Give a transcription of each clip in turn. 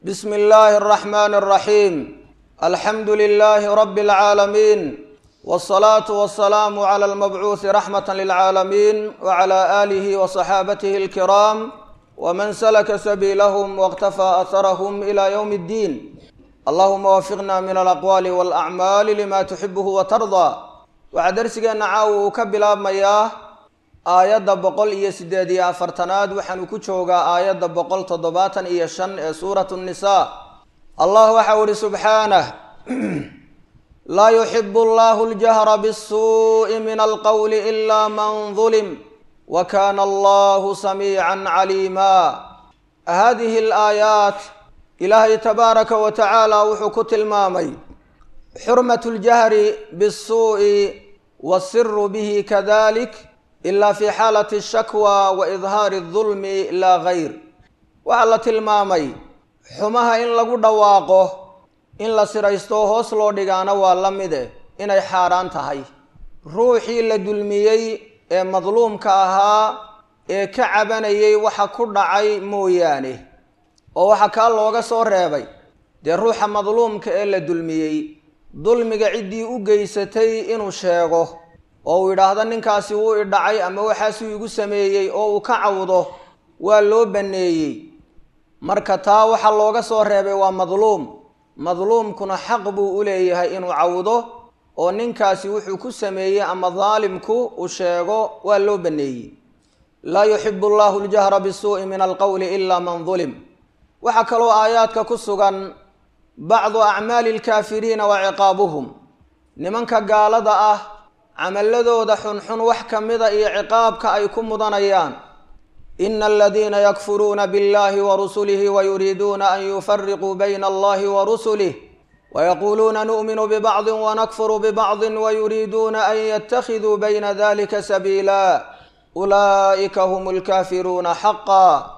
بسم الله الرحمن الرحيم الحمد لله رب العالمين والصلاة والسلام على المبعوث رحمة للعالمين وعلى آله وصحابته الكرام ومن سلك سبيلهم واقتفى أثرهم إلى يوم الدين اللهم وفقنا من الأقوال والأعمال لما تحبه وترضى waxaa darsigeena caawa uu ka bilaabmayaa aayadda boqol iyo siddeed iyo afartanaad waxaanu ku joogaa aayadda boqol toddobaatan iyo shan ee suuratu nnisaa allah waxau ihi subxaanah laa yuxibu allahu ljahra bisuu'i min alqowli ilaa man dulim wa kana allahu samiican caliima hadihi alaayaat ilaahay tabaaraka wa tacaala wuxuu ku tilmaamay xurmat ljahri bisuu'i wasiru bihi kadalik ila fi xaalati ashakwa wa idhaari dulmi laa gayr waxaa la tilmaamay xumaha in lagu dhawaaqo in la siraysto hoos loo dhigaana waa la mide inay xaaraan tahay ruuxii la dulmiyey ee madluumka ahaa ee ka cabanayay waxa ku dhacay mooyaane oo waxa kaa looga soo reebay dee ruuxa madluumka ee la dulmiyey dulmiga ciddii u geysatay inuu sheego oo uu yidhaahdo ninkaasi wuu idhacay ama waxaasuu igu sameeyey oo uu ka cawdo waa loo banneeyey marka taa waxaa looga soo reebay waa madluum madluumkuna xaq buu u leeyahay inuu cawdo oo ninkaasi wuxuu ku sameeyey ama daalimku uu sheego waa loo banneeyey laa yuxibu allahu ljahra bisuu'i min alqowli ila man dulim waxaa kaloo aayaadka ku sugan bacdu acmaali alkaafiriina wa ciqaabuhum nimanka gaalada ah camaladooda xunxun wax ka mida iyo ciqaabka ay ku mudanayaan ina aladiina yakfuruuna biاllahi wa rusulihi wayuriiduuna an yufariquu bayna allahi wa rusulih wayaquuluuna nu'minu bibacdi wanakfuru bibacdi wayuriiduuna an yattakhiduu bayna dalika sabiila ulaa'ika hum alkaafiruuna xaqa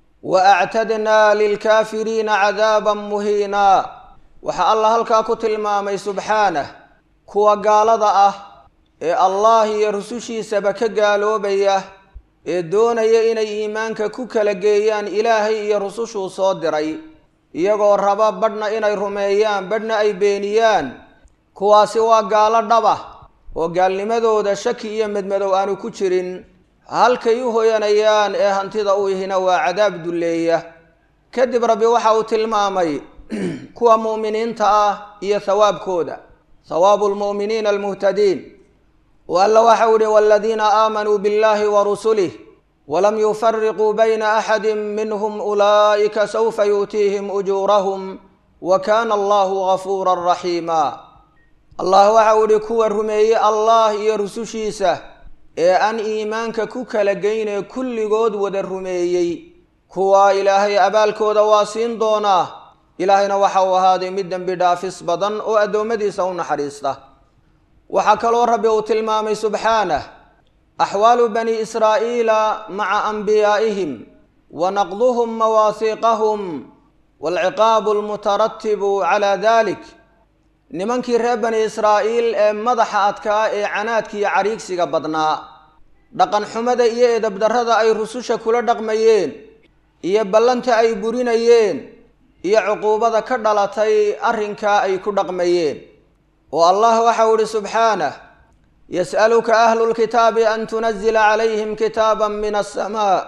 waactadnaa lilkaafiriina cadaaban muhiina waxaa allah halkaa ku tilmaamay subxaanah kuwa gaalada ah ee allah iyo rusushiisaba ka gaaloobaya ee doonaya inay iimaanka ku kala geeyaan ilaahay iyo rusushuu soo diray iyagoo raba badhna inay rumeeyaan badhna ay beeniyaan kuwaasi waa gaalo dhaba oo gaalnimadooda shaki iyo medmadow aanu ku jirin halkay u hoyanayaan ee hantida u ihina waa cadaab dulleeya kadib rabbi waxa uu tilmaamay kuwa mu'miniinta ah iyo hawaabkooda hawaabu lmu'miniina almuhtadiin o alla waxau ihi waladiina aamanuu biاllahi wa rusulih walam yufariquu bayna axadi minhum ulaa'ika sawfa yu'tiihim ujuurahum wa kana allahu gafuura raxiima allah waxau ihi kuwa rumeeyey allah iyo rusushiisa ee aan iimaanka ku kala geynee kulligood wada rumeeyey kuwaa ilaahay abaalkooda waa siin doonaa ilaahayna waxa uu ahaaday mid dembi dhaafis badan oo addoommadiisa u naxariista waxaa kaloo rabbi uu tilmaamay subxaanah axwaalu bani israa'iila maca anbiyaa'ihim wa naqduhum mawaasiiqahum waalciqaabu almutaratibu calaa dalik nimankii reer bani israa'iil ee madaxa adkaa ee canaadka iyo cariigsiga badnaa dhaqan xumada iyo edabdarrada ay rususha kula dhaqmayeen iyo ballanta ay burinayeen iyo cuquubada ka dhalatay arrinkaa ay ku dhaqmayeen oo allah waxau ihi subxaanah yas'aluka ahlu lkitaabi an tunazila calayhim kitaaban min asamaa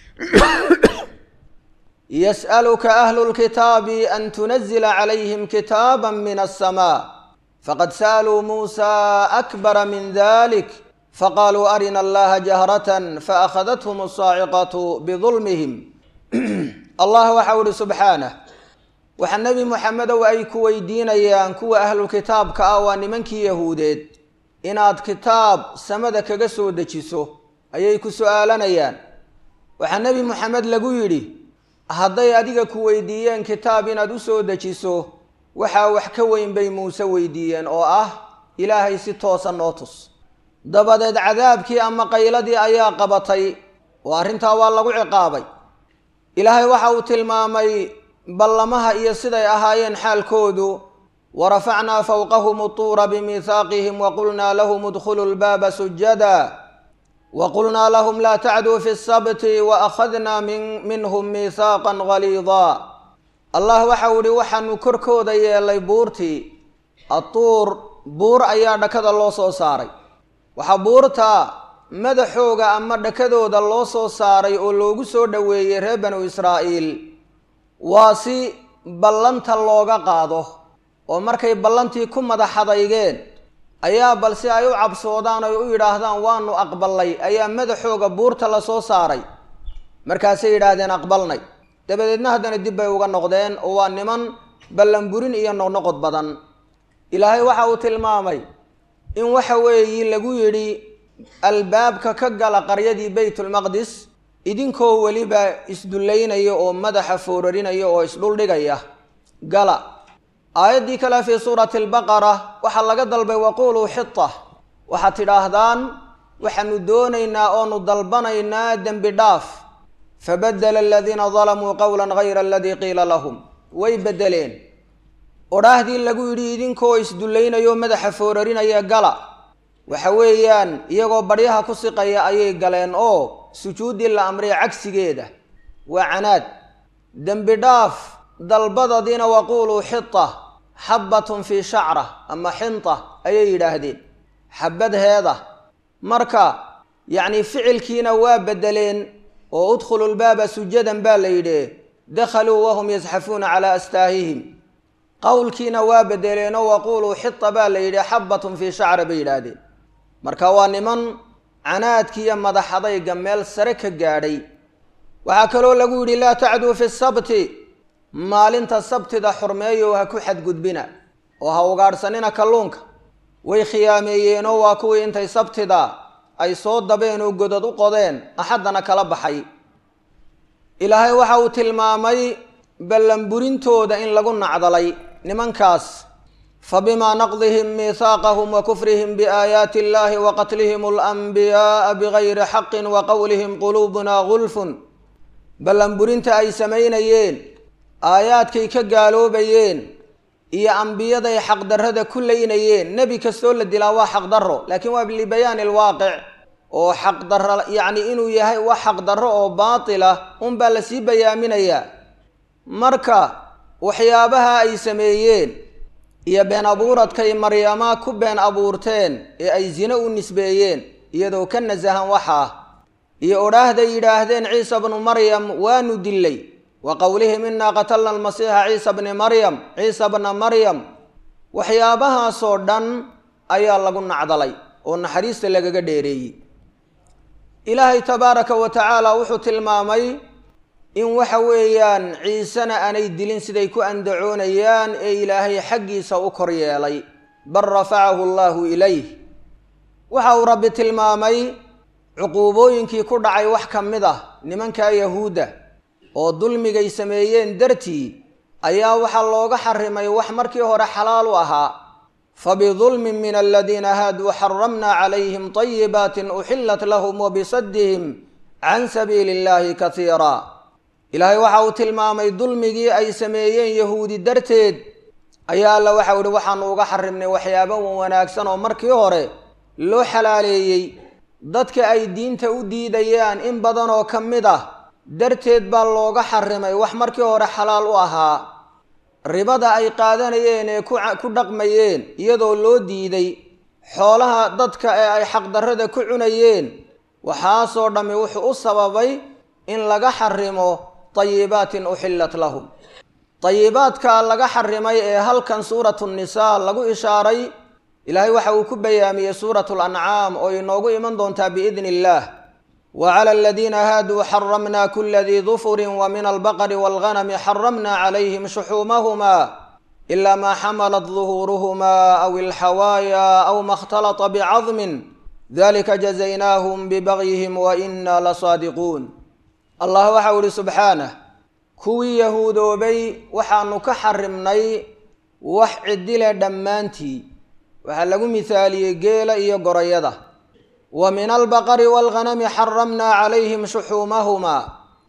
yas'aluka ahlu lkitaabi an tunazila calayhim kitaaba min aلsamaa faqad sa'aluu muusa akbara min dalik faqaaluu arina allaha jahratan faakhadathm asaaciqatu bidulmihim allah waxau ihi subxaanah waxaa nebi moxamedow ay ku weydiinayaan kuwa ahlulkitaabka ah waa nimankii yahuudeed inaad kitaab samada kaga soo dejiso ayay ku su-aalanayaan waxaa nebi moxamed lagu yidhi hadday adiga ku weydiiyeen kitaab inaad u soo dejiso waxaa wax ka weyn bay muuse weydiiyeen oo ah ilaahay si toosa noo tus dabadeed cadaabkii ama qayladii ayaa qabatay oo arrintaa waa lagu ciqaabay ilaahay waxa uu tilmaamay ballamaha iyo siday ahaayeen xaalkoodu wa rafacnaa fowqahum utuura bimiihaaqihim wa qulnaa lahum idkhuluu lbaaba sujada waqulnaa lahum laa tacduu fi sabti waakhadnaa minhum miihaaqa galiidaa allah waxau ihi waxaanu korkooda yeelay buurtii atuur buur ayaa dhakada loo soo saaray waxaa buurta madaxooga ama dhakadooda loo soo saaray oo loogu soo dhoweeyey reer banu israa'iil waa si ballanta looga qaado oo markay ballantii ku madaxadaygeen ayaa bal si ay u cabsoodaan oy u yidhaahdaan waanu aqbalnay ayaa madaxooga buurta la soo saaray markaasay yidhaahdeen aqbalnay dabadeedna haddana dib bay uga noqdeen oo waa niman ballanburin iyo noqnoqod badan ilaahay waxa uu tilmaamay in waxa weeyi lagu yidhi albaabka ka gala qaryadii baytulmaqdis idinkoo weliba isdullaynaya oo madaxa foorarinaya oo isdhuldhigaya gala aayaddii kale fii suurati albaqara waxaa laga dalbay waquuluu xita waxaad tidhaahdaan waxaanu doonaynaa oonu dalbanaynaa dembi dhaaf fabadela aladiina dalamuu qowla gayra aladii qiila lahum way beddeleen odhaahdii lagu yidhi idinkoo isdullaynayo madaxa foorarinaya gala waxa weeyaan iyagoo baryaha ku siqaya ayay galeen oo sujuuddii la amriya cagsigeeda waa canaad dembi dhaaf dalbadadiina waquuluu xita xabbatun fii shacra ama xinta ayay yidhaahdeen xabadheeda marka yacni ficilkiina waa beddeleen oo udkhulu lbaaba sujadan baa la yidhi dakhaluu wahum yasxafuuna calaa astaahihim qowlkiina waa bedeleenoo waquuluu xita baa la yidhi xabbatun fii shacra bay yidhaahdeen marka waa niman canaadkiiyo madaxadayga meel sare ka gaadhay waxaa kaloo lagu yidhi laa tacduu fi sabti maalinta sabtida xurmeeyo ha ku xadgudbina oo ha ugaadhsanina kalluunka way khiyaameeyeenoo waa kuwii intay sabtida ay soo dabeen oo godad u qodeen axaddana kala baxay ilaahay waxa uu tilmaamay ballanburintooda in lagu nacdalay nimankaas fabimaa naqdihim miihaaqahum wa kufrihim biaayaati illahi wa qatlihim alanbiyaaa bigayri xaqin wa qowlihim quluubuna gulfun ballanburinta ay samaynayeen aayaadkay ka gaaloobayeen iyo ambiyaday xaqdarrada ku laynayeen nebi kastoo la dilaa waa xaqdarro laakiin waa libayaani alwaaqic oo xaqdarro yacni inuu yahay wax xaqdarro oo baatila unbaa lasii bayaaminayaa marka waxyaabaha ay sameeyeen iyo been abuuradkay maryama ku been abuurteen ee ay zine u nisbeeyeen iyadoo ka nasahan waxaa iyo odhaahday yidhaahdeen ciisa bnu maryam waanu dillay wa qowlihim inaa qatalna almasiixa ciisa bni maryam ciisa bna maryam waxyaabahaasoo dhan ayaa lagu nacdalay oo naxariista lagaga dheereeyey ilaahay tabaaraka wa tacaala wuxuu tilmaamay in waxa weeyaan ciisena aanay dilin siday ku andacoonayaan ee ilaahay xaggiisa u kor yeelay bal rafacahu allaahu ilayh waxa uu rabbi tilmaamay cuquubooyinkii ku dhacay wax ka mid ah nimanka yahuudda oo dulmigay sameeyeen dartii ayaa waxaa looga xarimay wax markii hore xalaal u ahaa fabidulmin min aladiina haaduu xaramna calayhim طayibaatin uxillat lahum wabisadihim can sabiili اllahi kasiira ilaahay waxa uu tilmaamay dulmigii ay sameeyeen yahuudi darteed ayaa alla waxau ihi waxaanu uga xarimnay waxyaaba wanaagsan oo markii hore loo xalaaleeyey dadka ay diinta u diidayaan in badan oo ka mid ah darteed baa looga xarimay wax markii hore xalaal u ahaa ribada ay qaadanayeen ee ku dhaqmayeen iyadoo loo diiday xoolaha dadka ee ay xaqdarrada ku cunayeen waxaasoo dhammi wuxuu u sababay in laga xarimo tayibaatin uxillat lahum tayibaadka laga xarimay ee halkan suuratu nisaa lagu ishaaray ilaahay waxa uu ku bayaamiyey suuratu lancaam oo inoogu iman doontaa biidni illaah wclى aladiina haaduu xaramna kula dii dufuri wmin albaqri wاlganmi xaramna calayhim shuxuumahma ila ma xamalat duhuuruhma aw ilxawaaya aw ma اkhtalطa bcadmin dalika jazaynahm bbagyihim waina lasaadiquun allah waxau ihi subxaanah kuwii yahuudoobay waxaanu ka xarimnay wax cidile dhammaantii waxaa lagu mihaaliyey geela iyo gorayada wa min albaqari waalghanami xaramnaa calayhim shuxuumahumaa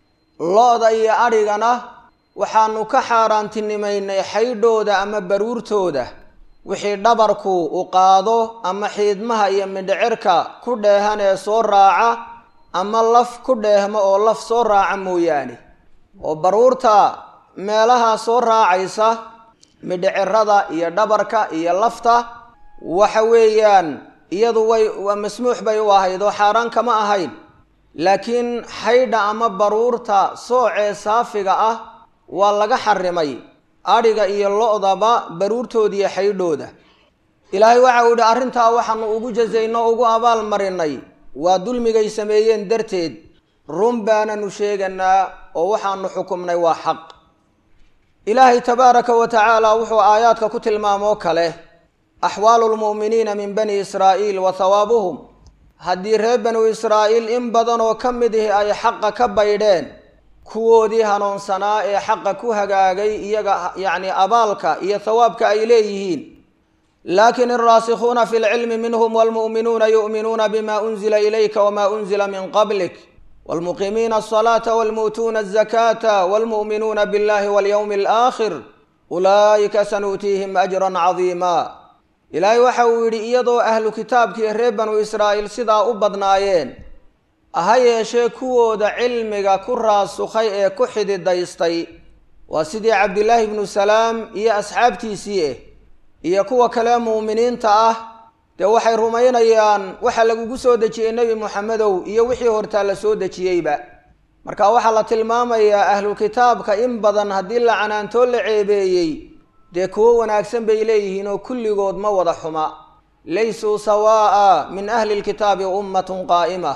lo-da iyo adhigana waxaanu ka xaaraantinimaynay xaydhooda ama baruurtooda wixii dhabarku u qaado ama xiidmaha iyo midhicirka ku dheehan ee soo raaca ama laf ku dheehmo oo laf soo raaca mooyaane oo baruurta meelaha soo raacaysa midhicirada iyo dhabarka iyo lafta waxa weeyaan iyadu way waa masmuux bay u ahayd oo xaaraan kama ahayn laakiin xaydha ama baruurta soocee saafiga ah waa laga xarimay adhiga iyo lo-daba baruurtoodiiyo xaydhooda ilaahay waxa uu yihi arrintaa waxaanu ugu jazayno ugu abaal marinay waa dulmigay sameeyeen darteed run baananu sheeganaa oo waxaanu xukumnay waa xaq ilaahay tabaaraka wa tacaala wuxuu aayaadka ku tilmaamoo kale axwaalu lmu'miniina min bani israa'iil wa hawaabuhum haddii reer banu israa'iil in badan oo ka mid ihi ay xaqa ka baydheen kuwoodii hanuunsanaa ee xaqa ku hagaagay iyaga yacni abaalka iyo hawaabka ay leeyihiin laakin alraasikhuuna fi lcilmi minhum walmu'minuuna yu'minuuna bima unzila ilayka wama unzila min qablik walmuqiimiina asalaata walmu'tuuna azakaata walmu'minuuna billahi walyowmi alaakhir ulaa'ika sanu'tiihim ajran cadiima ilaahay waxa uu yidhi iyadoo ahlu kitaabkii reer banu israa'iil sidaa u badnaayeen ha yeeshee kuwooda cilmiga ku raasukhay ee ku xididaystay waa sidii cabdillaahi ibnu salaam iyo asxaabtiisii eh iyo kuwa kale muuminiinta ah dee waxay rumaynayaan waxa lagugu soo dejiyey nebi moxamedow iyo wixii hortaa la soo dejiyeyba marka waxaa la tilmaamayaa ahlu kitaabka in badan haddii la canaantoo la ceebeeyey dee kuwo wanaagsan bay leeyihiin oo kulligood ma wada xuma laysuu sawaa'a min ahli lkitaabi ummatun qaa'ima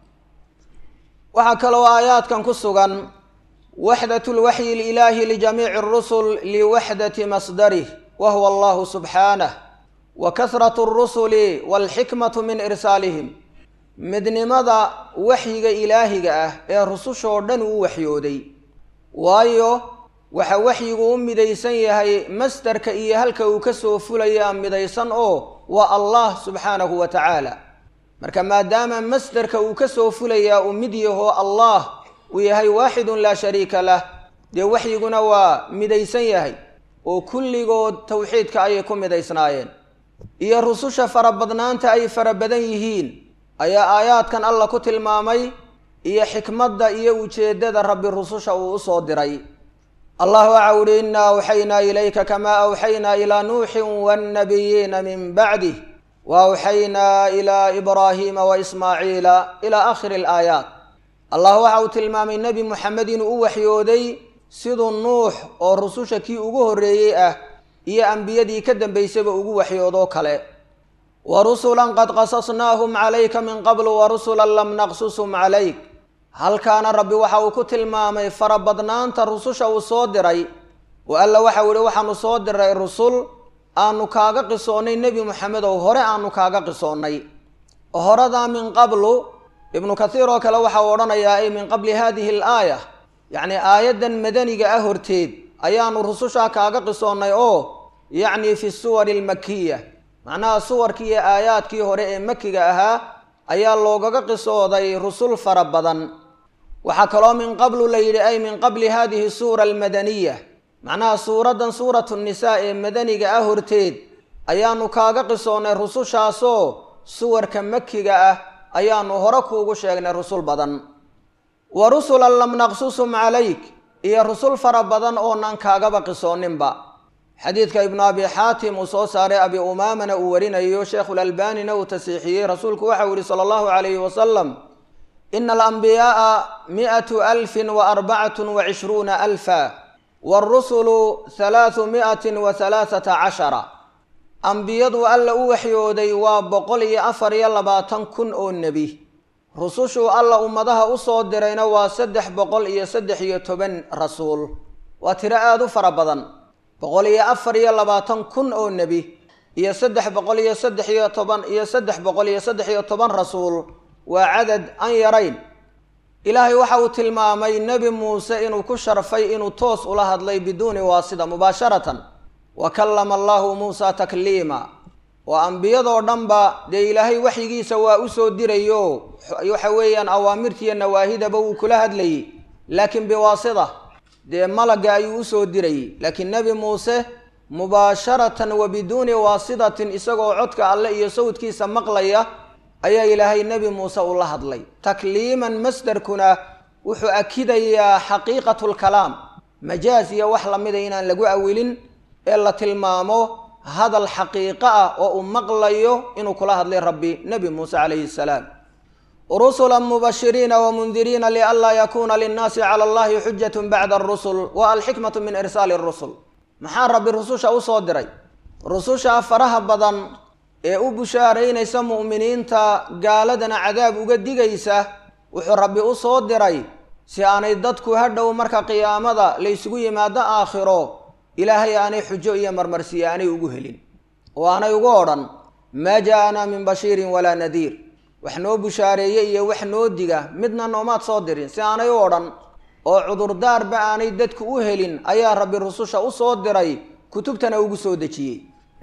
waxaa kaloo aayaadkan ku sugan waxdat lwaxyi ililaahi lijamiici rusul liwaxdati masdarih wa huwa allahu subxaanah wa kasratu rusuli walxikmatu min irsaalihim midnimada waxyiga ilaahiga ah ee rusushoo dhan uu waxyooday waayo waxa waxyigu u midaysan yahay masdarka iyo halka uu ka soo fulayaa midaysan oo waa allah subxaanahu wa tacaala marka maadaama masdarka uu ka soo fulayaa uu mid yahoo allah uu yahay waaxidun laa shariika lah dee waxyiguna waa midaysan yahay oo kulligood tawxiidka ayay ku midaysnaayeen iyo rususha farabadnaanta ay fara badan yihiin ayaa aayaadkan alla ku tilmaamay iyo xikmadda iyo ujeeddada rabbi rususha uu usoo diray allah waxa uhi innaa awxaynaa ilayka kamaa awxaynaa ilaa nuuxin wannabiyiina min bacdih wa awxaynaa ilaa ibraahiima wa ismaaciila ilaa aakhiri alaayaat allah waxa uu tilmaamay nebi moxamed inuu u waxyooday siduu nuux oo rususha kii ugu horreeyey ah iyo ambiyadii ka dambaysaba ugu waxyoodoo kale wa rusulan qad qasasnaahum calayka min qablu wa rusulan lam naqsusum calayk halkaana rabbi waxa uu ku tilmaamay farabadnaanta rususha uu soo diray oo alla waxau yihi waxaanu soo diray rusul aanu kaaga qisoonnay nebi moxamed oo hore aanu kaaga qisoonnay horadaa min qablu ibnu kathiir oo kale waxau odhanayaa ay min qabli hadihi alaaya yacni aayaddan madaniga ah horteed ayaanu rusushaa kaaga qisoonnay oo yacni fi suwari almakiya macnaha suwarkii iyo aayaadkii hore ee makiga ahaa ayaa loogaga qisooday rusul fara badan waxaa kaloo min qablu la yidhi ay min qabli hadihi suura almadaniya macnaha suuraddan suuratu nisaa ee madaniga ah horteed ayaanu kaaga qisoonnay rusushaasoo suwarka makiga ah ayaanu hore kuugu sheegnay rusul badan wa rusulan lam naqsusum calayk iyo rusul fara badan oonan kaagaba qisooninba xadiidka ibnu abi xaatim uu soo saaray abi umaamana uu warinayo sheekhulalbanina uu tasiixiyey rasuulku waxau yihi sala allahu calayhi wasalam ina alambiyaaa mi'atu alfin wa arbacatun wa cishruuna alfa waalrusulu halaathu mi'atin wa halaathata cashara ambiyadu alla u waxyooday waa boqol iyo afar iyo labaatan kun oo nebi rusushuu alla ummadaha usoo dirayna waa saddex boqol iyo saddex iyo toban rasuul waa tiro aada u fara badan boqol iyo afar iyo labaatan kun oo nebi iyo saddex boqol iyo saddex iyo toban iyo saddex boqol iyo saddex iyo toban rasuul waa cadad aan yarayn ilaahay waxa uu tilmaamay nebi muuse inuu ku sharfay inuu toos ula hadlay biduuni waasida mubaasharatan wa kallama allahu muusa takliima oo ambiyadoo dhanba dee ilaahay waxyigiisa waa usoo dirayo waxa weeyaan awaamirtiiyo nawaahidaba wuu kula hadlayay laakiin biwaasida dee malagga ayuu usoo dirayay laakiin nebi muuse mubaasharatan wa biduuni waasidatin isagoo codka alle iyo sawdkiisa maqlaya ayaa ilaahay nebi muuse ula hadlay takliiman masdarkuna wuxuu akidayaa xaqiiqatu lkalaam majaas iyo wax lamida inaan lagu awilin ee la tilmaamo hadal xaqiiqo ah oo uu maqlayo inuu kula hadlay rabbi nebi muuse calayhi salaam rusula mubashiriina wamundiriina lianlaa yakuuna linnaasi cala allahi xujatun bacda arusul wa alxikmatu min irsaali rusul maxaa rabbi rususha usoo diray rususha faraha badan ee u bushaaraynaysa mu'miniinta gaaladana cadaab uga digaysa wuxuu rabbi u soo diray si aanay dadku hadhow marka qiyaamada laysugu yimaado aakhiro ilaahay aanay xujo iyo marmarsiye aanay ugu helin oo aanay ugu odhan maa jaa-anaa min bashiirin walaa nadiir wax noo bushaareeye iyo wax noo diga midna noomaad soo dirin si aanay u odhan oo cudurdaarba aanay dadku u helin ayaa rabbi rususha u soo diray kutubtana ugu soo dejiyey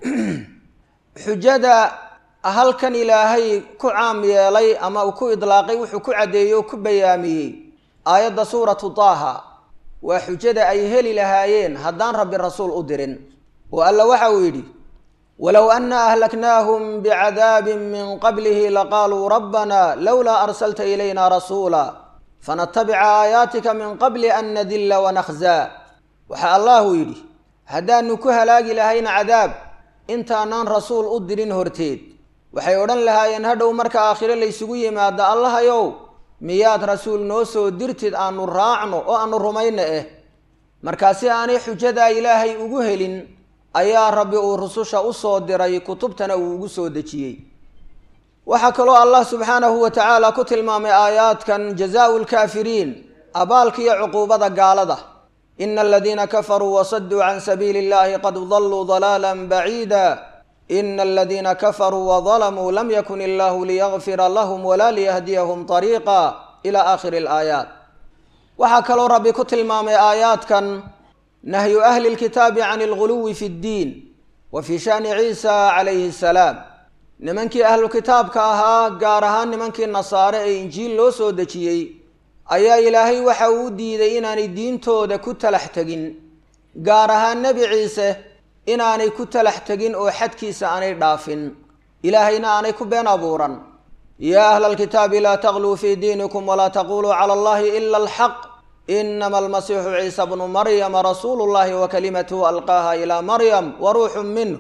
xujada halkan ilaahay ku caam yeelay ama uu ku idlaaqay wuxuu ku caddeeyey oo ku bayaamiyey aayadda suuratu taaha waa xujada ay heli lahaayeen haddaan rabbi rasuul u dirin oo alla waxa uu yidhi walow anna ahlaknaahum bicadaabin min qablihi laqaaluu rabbana lowlaa arsalta ilayna rasuula fanatabica aayaatika min qabli an nadilla wanakhzaa waxaa allahu yidhi haddaanu ku halaagi lahayna cadaab intaanaan rasuul u dirin horteed waxay odhan lahaayeen hadhow marka aakhiro laysugu yimaado allahayow miyaad rasuul noo soo dirtid aanu raacno oo aanu rumayno eh markaasi aanay xujadaa ilaahay ugu helin ayaa rabbi uu rususha u soo diray kutubtana uu ugu soo dejiyey waxaa kaloo allah subxaanahu wa tacaala ku tilmaamay aayaadkan jazaau lkaafiriin abaalka iyo cuquubada gaalada ina aladiina kafaruu wasaduu can sabiili illahi qad daluu dalaala baciida ina aladiina kafaruu wadalamuu lam yakun illahu liyagfira lahum walaa liyahdiyahum طariiqa ila aakhiri alaayaat waxaa kaloo rabbi ku tilmaamay aayaadkan nahyu ahli lkitaabi can alguluwi fi ddiin wa fi shani ciisa calayhi salaam nimankii ahlu kitaabka ahaa gaar ahaan nimankii nasaare ee injiil loo soo dejiyey ayaa ilaahay waxa uu diiday inaanay diintooda ku talax tegin gaar ahaan nebi ciise inaanay ku talax tegin oo xadkiisa aanay dhaafin ilaahayna aanay ku been abuuran yaa ahla alkitaabi laa tagluu fii diinikum walaa taquluu cala allahi ila alxaq inama almasiixu ciisa bnu maryama rasuulu llahi wa kalimatuhu alqaaha ilaa maryam wa ruuxun minh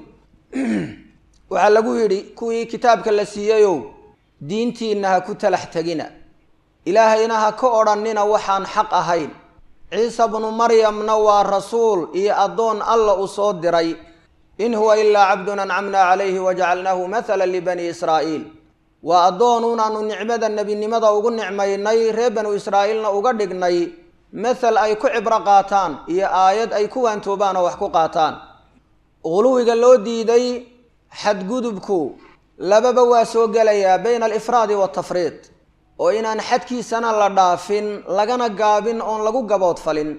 waxaa lagu yidhi kuwii kitaabka la siiyeyow diintiinna ha ku talax tegina ilaahayna ha ka odhannina waxaan xaq ahayn ciise bnu maryamna waa rasuul iyo addoon alla uu soo diray in huwa ilaa cabdun ancamna calayhi wajacalnaahu mathala libani israa'iil waa addoonuun aanu nicmada nebinimada ugu nicmaynay reer banu israa'iilna uga dhignay mathal ay ku cibro qaataan iyo aayad ay ku waantoobaan oo wax ku qaataan quluwiga loo diiday xadgudubku lababa waa soo gelayaa bayna alifraadi waaltafriid oo inaan xadkiisana la dhaafin lagana gaabin oon lagu gaboodfalin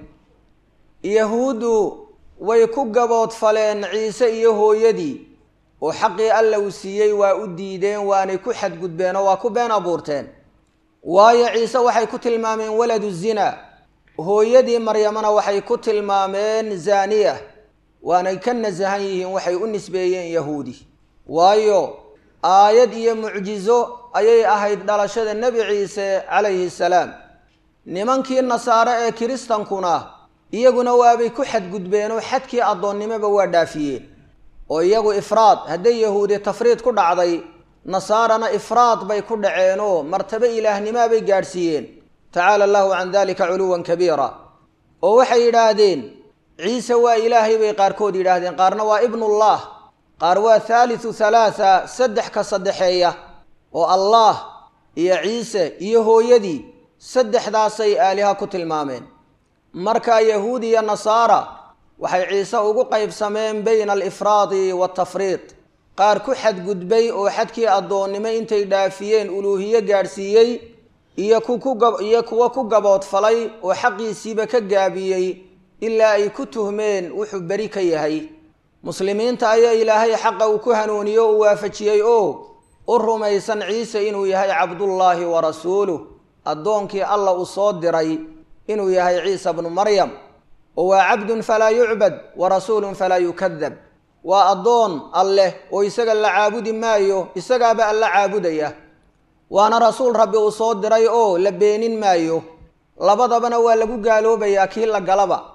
yahuuddu way ku gaboodfaleen ciise iyo hooyadii oo xaqii alla uu siiyey waa u diideen waanay ku xadgudbeen oo waa ku been abuurteen waayo ciise waxay ku tilmaameen waladu zina hooyadii maryamana waxay ku tilmaameen zaaniya waanay ka nasahan yihiin waxay u nisbeeyeen yahuudi waayo aayad iyo mucjizo ayay ahayd dhalashada nebi ciise calayhi salaam nimankii nasaare ee kiristankuna iyaguna waabay ku xadgudbeen oo xadkii addoonnimoba waa dhaafiyeen oo iyagu ifraad hadday yahuudi tafriid ku dhacday nasaarana ifraad bay ku dhaceenoo martabo ilaahnimoa bay gaadhsiiyeen tacaala allahu can dalika culuwan kabiira oo waxay yidhaahdeen ciise waa ilaahay bay qaarkood yidhaahdeen qaarna waa ibnullah qaar waa thaalithu thalaatha saddex ka saddexeeya oo allah iyo ciise iyo hooyadii saddexdaasay aaliha ku tilmaameen marka yahuud iyo nasaara waxay ciise ugu qaybsameen bayna alifraadi waaltafriid qaar ku xadgudbay oo xadkii addoonnimo intay dhaafiyeen uluuhiye gaadhsiiyey iyo kuiyo kuwa ku gaboodfalay oo xaqiisiiba ka gaabiyey ilaa ay ku tuhmeen wuxuu beri ka yahay muslimiinta ayaa ilaahay xaqa uu ku hanuuniyo o u waafajiyey oo u rumaysan ciise inuu yahay cabdullaahi wa rasuuluh addoonkii alla uu soo diray inuu yahay ciisa bnu maryam oo waa cabdun falaa yucbad wa rasuulun falaa yukadab waa addoon alleh oo isaga la caabudi maayo isagaaba alla caabudaya waana rasuul rabbi uu soo diray oo la beenin maayo labadabana waa lagu gaaloobayaa kii la galaba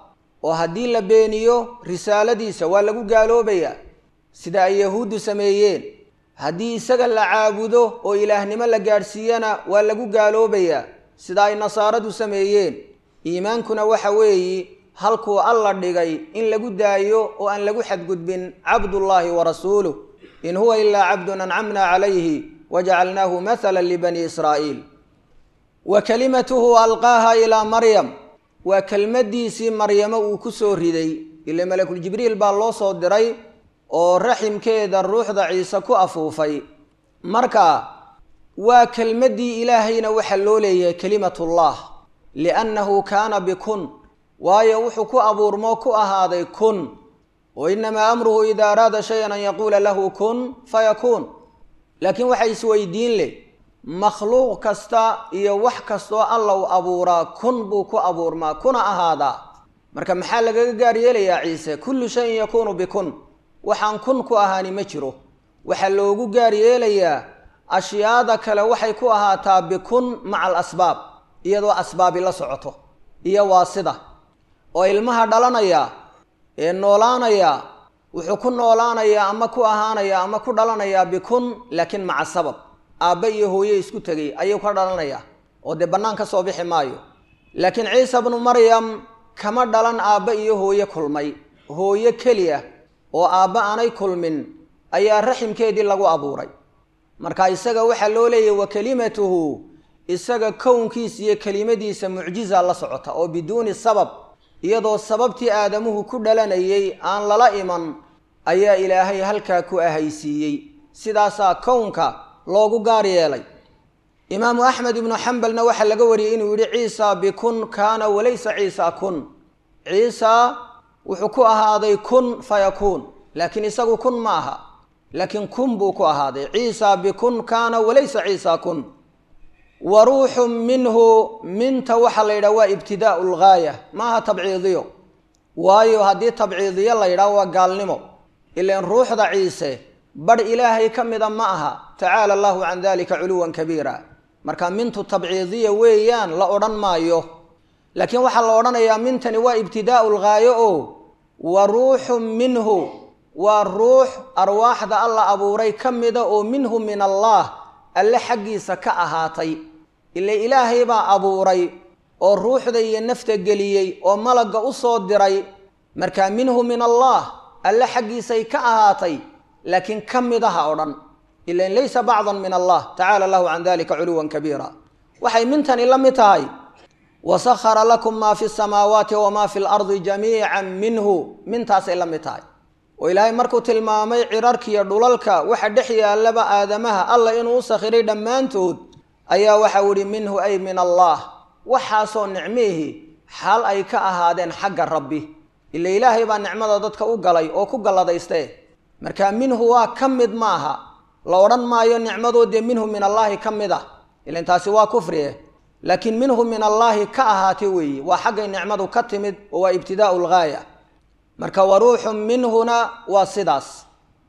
oo haddii la beeniyo risaaladiisa waa lagu gaaloobayaa sida ay yahuuddu sameeyeen haddii isaga la caabudo oo ilaahnimo la gaadhsiiyana waa lagu gaaloobayaa sida ay nasaaradu sameeyeen iimaankuna waxa weeyi halkuu alla dhigay in lagu daayo oo aan lagu xadgudbin cabdullaahi wa rasuuluh in huwa ilaa cabdun ancamna calayhi wajacalnaahu mathala libani israa'iil wa kalimatuhu alqaaha ilaa maryam waa kelmaddiisii maryamo uu ku soo riday ile malakuljibriil baa loo soo diray oo raximkeeda ruuxda ciise ku afuufay marka waa kelmaddii ilaahayna waxaa loo leeyahay kelimatullah liannahu kaana bikun waayo wuxuu ku abuurmoo ku ahaaday kun wa inamaa amruhu idaa araada shayan an yaquula lahu kun fayakuun laakiin waxay isweydiin leh makhluuq kasta iyo wax kastoo alla u abuuraa kun buu ku abuurmaa kuna ahaadaa marka maxaa lagaga gaar yeelayaa ciise kullu shayin yakuunu bikun waxaan kun ku ahaani ma jiro waxaa loogu gaar yeelayaa ashyaada kale waxay ku ahaataa bikun maca alasbaab iyadoo asbaabi la socoto iyo waa sida oo ilmaha dhalanaya ee noolaanaya wuxuu ku noolaanayaa ama ku ahaanayaa ama ku dhalanayaa bikun laakiin maca sabab aabbe iyo hooye isku tegay ayuu ka dhalanayaa oo dee bannaan ka soo bixi maayo laakiin ciisa bnu maryam kama dhalan aabbe iyo hooye kulmay hooye keliya oo aabbe aanay kulmin ayaa raximkeedii lagu abuuray marka isaga waxaa loo leeyahy wa kelimatuhu isaga kownkiisa iyo kelimadiisa mucjiza la socota oo biduuni sabab iyadoo sababtii aadamuhu ku dhalanayay aan lala iman ayaa ilaahay halkaa ku ahaysiiyey sidaasaa kownka loogu gaar yeelay imaamu axmed ibnu xambalna waxaa laga wariyey inuu yidhi ciisa bikun kaana walaysa ciisa kun ciisa wuxuu ku ahaaday kun fayakuun laakiin isagu kun ma aha laakiin kun buu ku ahaaday ciisa bikun kaana walaysa ciisa kun wa ruuxun minhu minta waxaa la yidhaha waa ibtidaau lgaaya maaha tabciidiyo waayo haddii tabciidiyo la yidhaha waa gaalnimo ilaan ruuxda ciise badh ilaahay ka mida ma aha tacaala allahu can dalika culuwan kabiira marka mintu tabciidiya weeyaan la odhan maayo laakiin waxaa la odhanayaa mintani waa ibtidaau lgaayo oo wa ruuxun minhu waa ruux arwaaxda alla abuuray ka mida oo minhu min allah alle xaggiisa ka ahaatay ila ilaahay baa abuuray oo ruuxda iyo nafta geliyey oo malagga u soo diray marka minhu min allah alle xaggiisay ka ahaatay laakiin ka midaha o dhan ilan laysa bacdan min allah tacaala allahu can dalika culuwan kabiira waxay mintani la mid tahay wasahara lakum maa fi samaawaati wamaa fi lardi jamiican minhu mintaasay la mid tahay oo ilaahay markuu tilmaamay cirarkiiyo dhulalka waxa dhex yaallaba aadamaha alla inuu u sakhiray dhammaantood ayaa waxau ihi minhu ay min allah waxaasoo nicmihi xaal ay ka ahaadeen xagga rabbi ila ilaahay baa nicmada dadka u galay oo ku galladayste marka minhu waa ka mid maaha la odhan maayo nicmadoodee minhu min allaahi ka mid ah ilan taasi waa kufrie laakiin minhu min allaahi ka ahaatay weeye waa xaggay nicmadu ka timid oo waa ibtidaau lgaaya marka wa ruuxun minhuna waa sidaas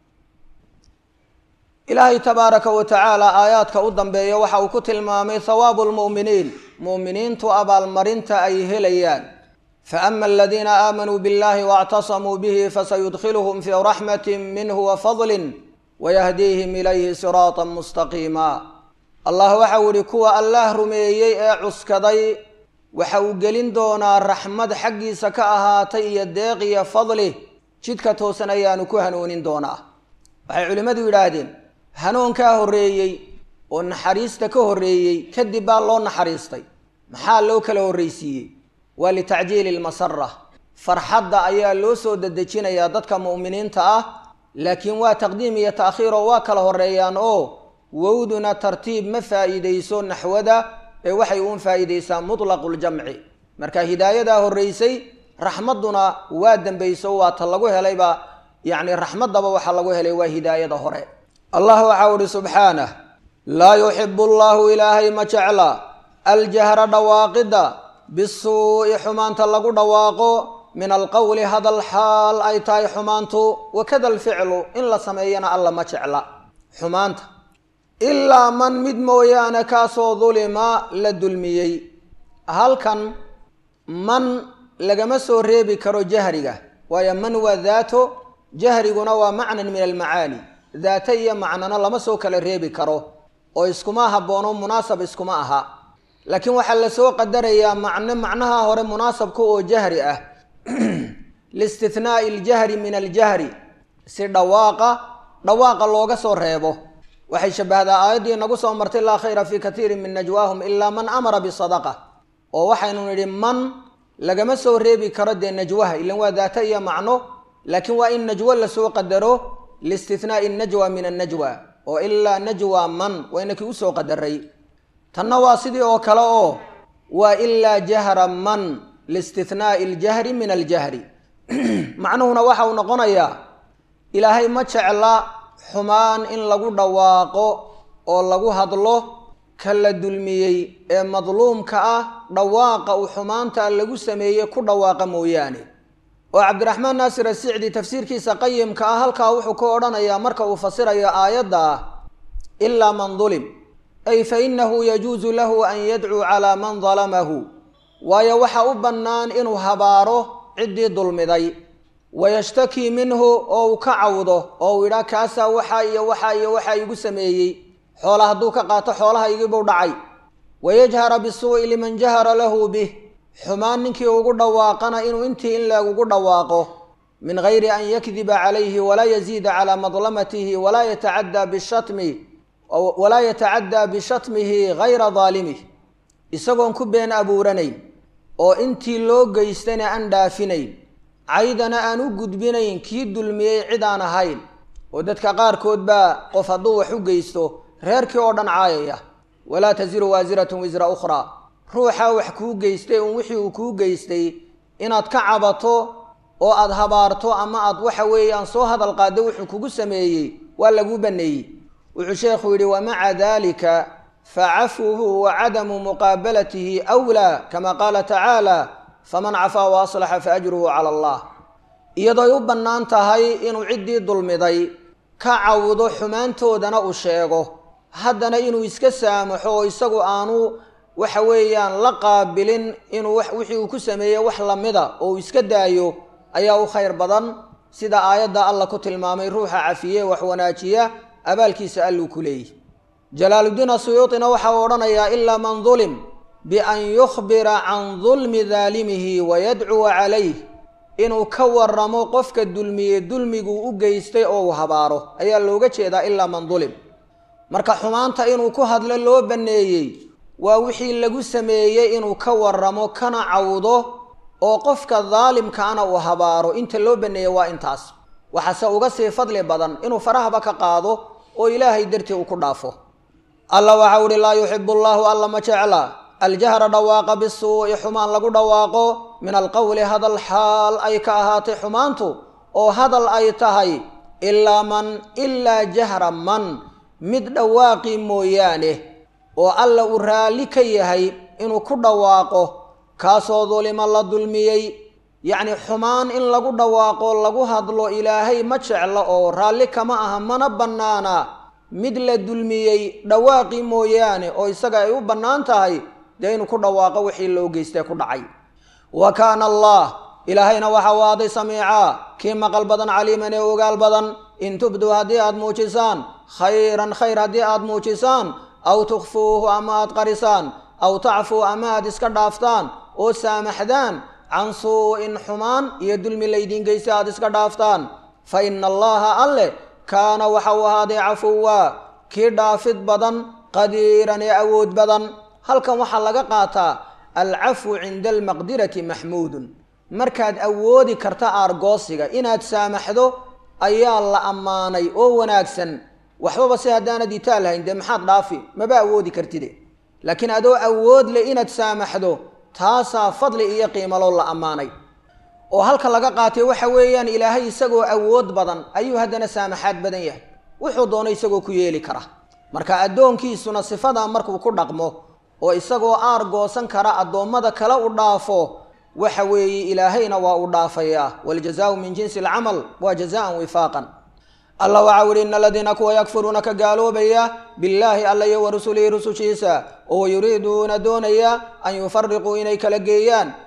ilaahay tabaaraka wa tacaala aayaadka u dambeeya waxa uu ku tilmaamay hawaabu lmu'miniin mu'miniintu abaalmarinta ay helayaan faama aladiina aamanuu biاllahi waاctasamuu bihi fasayudkhiluhum fii raxmati minhu wafadlin wayahdiihim ilayhi siraata mustaqiima allah waxau ihi kuwa allaah rumeeyey ee cuskaday waxa uu gelin doonaa raxmad xaggiisa ka ahaatay iyo deeq iyo fadli jidka toosan ayaanu ku hanuunin doonaa waxay culimmadu yidhaahdeen hanuunkaa horreeyey oo naxariista ka horreeyey kadib baa loo naxariistay maxaa loo kala horreysiiyey waa litacjiili lmasara farxadda ayaa loo soo dedejinayaa dadka mu'miniinta ah laakiin waa taqdiim iyo ta'khiir oo waa kala horreeyaan oo wowduna tartiib ma faa'iideyso naxwada ee waxay uun faa'iideysaa mutlaqu ljamci marka hidaayadaa horreysay raxmadduna waa dembeyso waa ta lagu helayba yacni raxmaddaba waxaa lagu helay waa hidaayada hore allah waxau uhi subxaanah laa yuxibu allahu ilaahay ma jecla aljahra dhawaaqidda bisuu'i xumaanta lagu dhawaaqo min alqowli hadal xaal ay tahay xumaantu wakada alficlu in la sameeyana alla ma jecla xumaanta ilaa man mid mooyaane kaasoo dulima la dulmiyey halkan man lagama soo reebi karo jahriga waayo man waa daato jahriguna waa macnan min almacaani daata iyo macnano lama soo kala reebi karo oo iskuma haboono munaasab iskuma aha laakiin waxaa lasoo qadarayaa macno macnaha hore munaasabka oo jahri ah liistithnaai aljahri min aljahri si dhawaaqa dhawaaqa looga soo reebo waxay shabbahdaa aayaddii nagu soo martay laa khayra fii katiirin min najwaahum ilaa man amara bisadaqa oo waxaynu nidhi man lagama soo reebi karo dee najwaha ilan waa daata iyo macno laakiin waa in najwo lasoo qadaro liistithnaai najwa min annajwa oo ilaa najwa man waa inakii usoo qadaray tanna waa sidii oo kale oo waa ilaa jahra man liistithnaai aljahri min aljahri macnuhuna waxa uu noqonayaa ilaahay ma jecla xumaan in lagu dhawaaqo oo lagu hadlo ka la dulmiyey ee madluumka ah dhawaaqa uu xumaanta lagu sameeyey ku dhawaaqa mooyaane oo cabdiraxmaan naasir asicdi tafsiirkiisa qayimka ah halkaa wuxuu ka odhanayaa marka uu fasirayo aayadda ah ilaa man dulim ay fa innahu yajuusu lahu an yadcuu calaa man dalamahu waayo waxa u bannaan inuu habaaro ciddii dulmiday wayashtakii minhu oo uu ka cawdo oo uu idhaa kaasaa waxaa iyo waxaa iyo waxaa igu sameeyey xoola hadduu ka qaato xoolaha igibuu dhacay wayajhara bisuu'i liman jahara lahu bih xumaan ninkii ugu dhawaaqana inuu intii in leegugu dhawaaqo min gayri an yakdiba calayhi walaa yaziida calaa madlamatihi walaa yatacaddaa bishatmi walaa yatacaddaa bishatmihi gayra daalimih isagoon ku been abuuranayn oo intii loo geystana aan dhaafinayn caydana aan u gudbinayn kii dulmiyey cid aan ahayn oo dadka qaarkood baa qof hadduu wax u geysto reerkii oo dhan caayaya walaa tasiru waasiratun wisra ukhraa ruuxaa wax kuu geystay un wixii uu kuu geystay inaad ka cabato oo aad habaarto ama aad waxa weeyaan soo hadal qaaddo wuxuu kugu sameeyey waa laguu baneeyey wuxuu sheekhu yidhi wamaca dalika facafwuhu wa cadamu muqaabalatihi awlaa kama qaala tacaala faman cafaa wa aslaxa faajruhu cala allah iyadooy u bannaan tahay inuu ciddii dulmiday ka cawdo xumaantoodana uu sheego haddana inuu iska saamaxo oo isagu aanu waxa weeyaan la qaabilin inuu wixii uu ku sameeyey wax lamida oo uu iska daayo ayaa u khayr badan sida aayadda alla ku tilmaamay ruuxa cafiye wax wanaajiya abaalkiisa alluu ku leeyahy jalaaluddiin asuyuutina waxa uu odhanayaa ilaa man dulim bian yukhbira can dulmi daalimihi wayadcuwa calayh inuu ka waramo qofka dulmiye dulmiguu u geystay oo uu habaaro ayaa looga jeedaa ilaa man dulim marka xumaanta inuu ku hadlo loo banneeyey waa wixii lagu sameeyey inuu ka waramo kana cawdo oo qofka daalimkaana uu habaaro inta loo banneeyey waa intaas waxaase uga sii fadli badan inuu farahaba ka qaado oo ilaahay dartii uu ku dhaafo alla waxa uhi laa yuxibu allaahu alla ma jecla aljahra dhawaaqa bisuu'i xumaan lagu dhawaaqo min alqowli hadal xaal ay ka ahaatay xumaantu oo hadal ay tahay ilaa man ilaa jahra man mid dhawaaqii mooyaane oo alla uu raalli ka yahay inuu ku dhawaaqo kaasoo dulima la dulmiyey yacni xumaan in lagu dhawaaqo lagu hadlo ilaahay ma jeclo oo raalli kama aha mana bannaana mid la dulmiyey dhawaaqii mooyaane oo isaga ay u bannaan tahay dee inuu ku dhawaaqo wixii loo geystay ku dhacay wa kaana allah ilaahayna waxa u aaday samiicaa kii maqal badan caliiman ee ogaal badan in tubduu haddii aad muujisaan khayran khayr haddii aad muujisaan aw tukhfuuhu ama aad qarisaan aw tacfuu ama aad iska dhaaftaan oo saamaxdaan can suu-in xumaan iyo dulmi laydin geystay aad iska dhaaftaan fa ina allaha alleh kaana waxa uu ahaaday cafuwa kii dhaafid badan qadiiran ee awood badan halkan waxaa laga qaataa alcafwu cinda almaqdirati maxmuudun markaad awoodi karta aargoosiga inaad saamaxdo ayaa la ammaanay oo wanaagsan waxbaba si haddaanad itaal lahayn dee maxaad dhaafi maba awoodi kartide laakiin adoo awood leh inaad saamaxdo taasaa fadli iyo qiimaloo la ammaanay oo halka laga qaatay waxa weeyaan ilaahay isagoo awood badan ayuu haddana saamaxaad badan yahay wuxuu doono isagoo ku yeeli kara marka addoonkiisuna sifadaa markuu ku dhaqmo oo isagoo aar goosan kara addoommada kale u dhaafo waxa weeye ilaahayna waa u dhaafayaa waljazaau min jinsi alcamal waa jazaan wifaaqan allah waxau yihi ina aladiina kuwa yakfuruuna ka gaaloobaya billaahi alla iyo wa rusulihi rusushiisa oo yuriiduuna doonaya an yufariquu inay kala geeyaan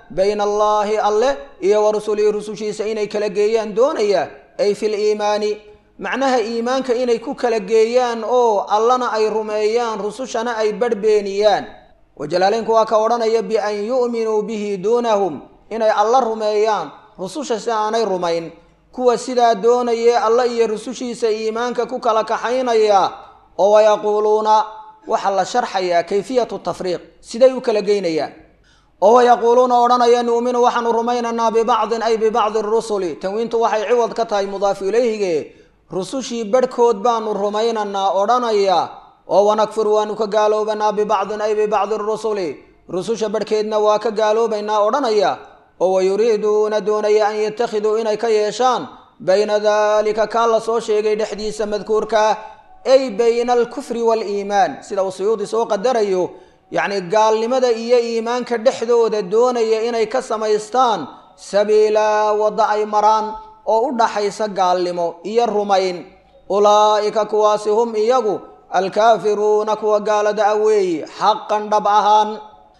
bayna allaahi alleh iyo wa rusulihi rusushiisa inay kala geeyaan doonaya ay fi liimaani macnaha iimaanka inay ku kala geeyaan oo allana ay rumeeyaan rusushana ay badhbeeniyaan wajalaaleynku waa ka odhanaya bian yu'minuu bihi duunahum inay alla rumeeyaan rususha si aanay rumayn kuwa sidaa doonayee alla iyo rusushiisa iimaanka ku kala kaxaynaya oo wayaquuluuna waxaa la sharxayaa kayfiyatu tafriiq siday u kala geynayaan oo wayaquuluuna odhanaya nu'minu waxaanu rumaynaynaa bibacdin ay bibacdi rusuli tanwiintu waxay ciwad ka tahay mudaafu ilayhige rusushii badhkood baanu rumaynaynaa odhanaya oo wanakfur waanu ka gaaloobanaa bibacdin ay bibacdi rusuli rususha badhkeedna waa ka gaaloobaynaa odhanaya oo wayuriiduuna doonaya an yattakhiduu inay ka yeeshaan bayna daalika kaa la soo sheegay dhexdiisa madkuurkaa ay bayna alkufri waaliimaan sida uu suyuudi soo qadarayo yacni gaalnimada iyo iimaanka dhexdooda doonaya inay ka samaystaan sabiilaa wadda ay maraan oo u dhaxaysa gaalnimo iyo rumayn ulaa'ika kuwaasi hum iyagu alkaafiruuna kuwa gaalada a weeye xaqan dhab ahaan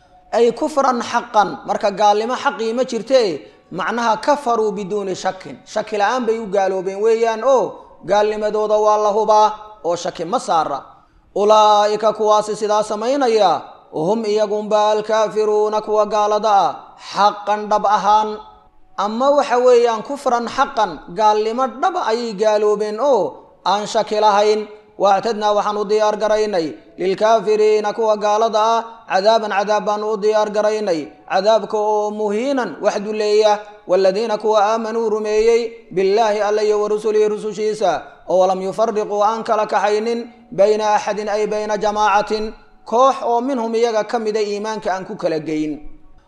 ay kufran xaqan marka gaalnimo xaqii ma jirte macnaha kafaruu biduuni shakin shaki la-aan bay u gaaloobeen weeyaan oo gaalnimadooda waa la hubaa oo shaki ma saara ulaa'ika kuwaasi sidaa samaynaya hum iyagunba alkaafiruuna kuwa gaalada ah xaqan dhab ahaan ama waxa weeyaan kufran xaqan gaalnimo dhab ayay gaaloobeen oo aan shaki lahayn waactadnaa waxaan u diyaar garaynay lilkaafiriina kuwa gaalada ah cadaaban cadaab baanu u diyaar garaynay cadaabka oo muhiinan wax duleeya waaladiina kuwa aamanuu rumeeyey billaahi alla iyo warusulihi rusushiisa oo walam yufariquu aan kala kaxaynin bayna axadin ay bayna jamaacatin koox oo minhum iyaga ka mida iimaanka aan ku kala geyn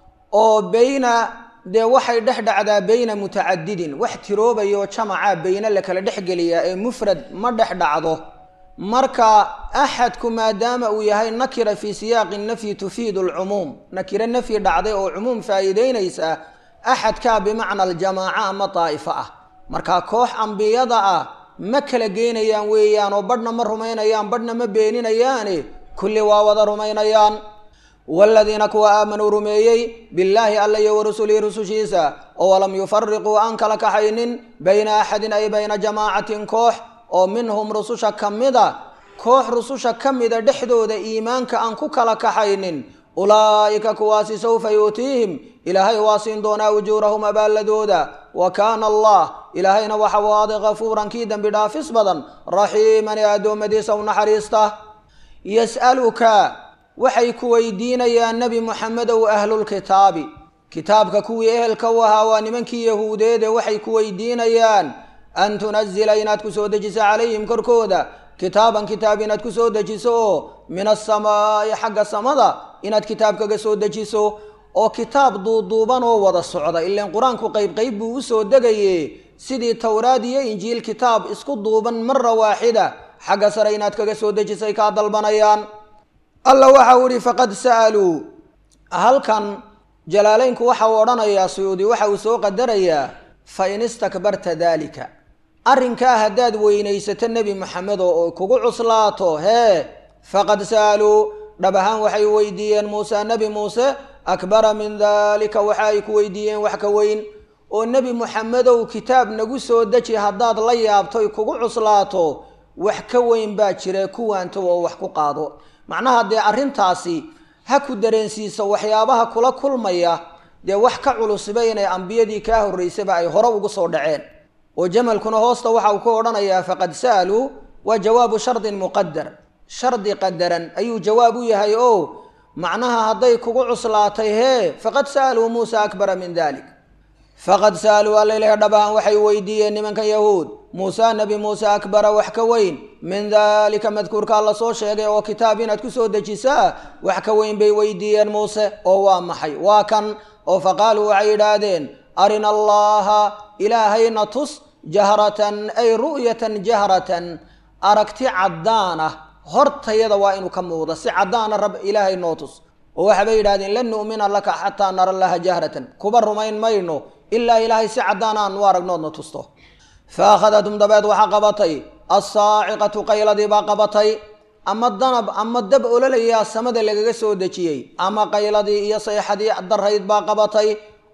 oo bayna dee waxay dhex dhacdaa bayna mutacadidin wax tiroobayo jamaca bayna la kala dhexgeliyaa ee mufrad ma dhex dhacdo marka axadku maadaama uu yahay nakira fii siyaaqi nafyi tufiidu alcumuum nakiro nafyi dhacday oo cumuum faa'iideynaysa axadkaa bimacna aljamaaca ama daa'ifo ah marka koox ambiyada ah ma kala geynayaan weeyaan oo badhna ma rumaynayaan badhna ma beeninayaane kulli waa wada rumaynayaan waaladiina kuwa aamanuu rumeeyey billaahi alla iyo warusulihi rusushiisa oo walam yufariquu aan kala kaxaynin bayna axadin ay bayna jamaacatin koox oo minhum rususha ka mida koox rususha ka mida dhexdooda iimaanka aan ku kala kaxaynin ulaa'ika kuwaasi sawfa yuutiihim ilaahay waa siin doonaa ujuurahum abaalladooda wa kaana allah ilaahayna waxa waade kafuuran kii dembi dhaafis badan raxiiman ee addoommadiisa u naxariista yas'aluka waxay ku weydiinayaan nebi moxamedow ahlulkitaabi kitaabka kuwii ehelka u ahaa waa nimankii yahuudeede waxay ku weydiinayaan an tunazila inaad ku soo dejiso calayhim korkooda kitaaban kitaab inaad ku soo dejiso oo min asamaa'i xagga samada inaad kitaab kaga soo dejiso oo kitaab duuduuban oo wada socda ilaan qur-aanku qayb qayb buu u soo degaye sidii towraad iyo injiil kitaab isku duuban mara waaxida xagga sare inaad kaga soo dejisay kaa dalbanayaan alla waxa uu ihi faqad sa'aluu halkan jalaalaynku waxa uu odhanayaa suyuudi waxa uu soo qadarayaa fa in istakbarta daalika arrinkaa haddaad weynaysato nebi moxamedo oo kugu cuslaato hee faqad sa'aluu dhab ahaan waxay weydiiyeen muuse nebi muuse akbara min daalika waxa ay ku weydiiyeen wax ka weyn oo nebi moxamedow kitaab nagu soo deji haddaad la yaabtoy kugu cuslaato wax ka weyn baa jira kuwaanto oo wax ku qaado macnaha dee arrintaasi ha ku dareensiiso waxyaabaha kula kulmaya dee wax ka culusba inay ambiyadii kaa horraysaba ay hore ugu soo dhaceen oo jamalkuna hoosta waxa uu ku odhanayaa faqad sa'aluu waa jawaabu shardin muqadar shardi qadaran ayuu jawaab u yahay oo macnaha hadday kugu cuslaatay hee faqad sa'aluu muusa akbara min dalik faqad sa'aluu allailahi dhabahan waxay weydiiyeen nimankan yahuud muuse nebi muuse akbara wax ka weyn min daalika madkuurkaa la soo sheegay oo kitaab inaad ku soo dejisaa wax ka weyn bay weydiiyeen muuse oo waa maxay waa kan oo faqaaluu waxay yidhaahdeen arina allaha ilaahayna tus jahratan ay ru'yatan jahratan aragti caddaan ah hortayada waa inuu ka muuqda si caddaana rab ilaahay noo tus oo waxabay yidhahdeen lan nu'mina laka xataa nara laha jahratan kuba rumayn mayno ilaa ilaahay si caddaan aan u aragnoodna tusto fa akhadatum dabeed waxaa qabatay assaaciqatu qayladii baa qabatay ama danab ama dab ololayaa samada lagaga soo dejiyey ama qayladii iyo sayxadii darayd baa qabatay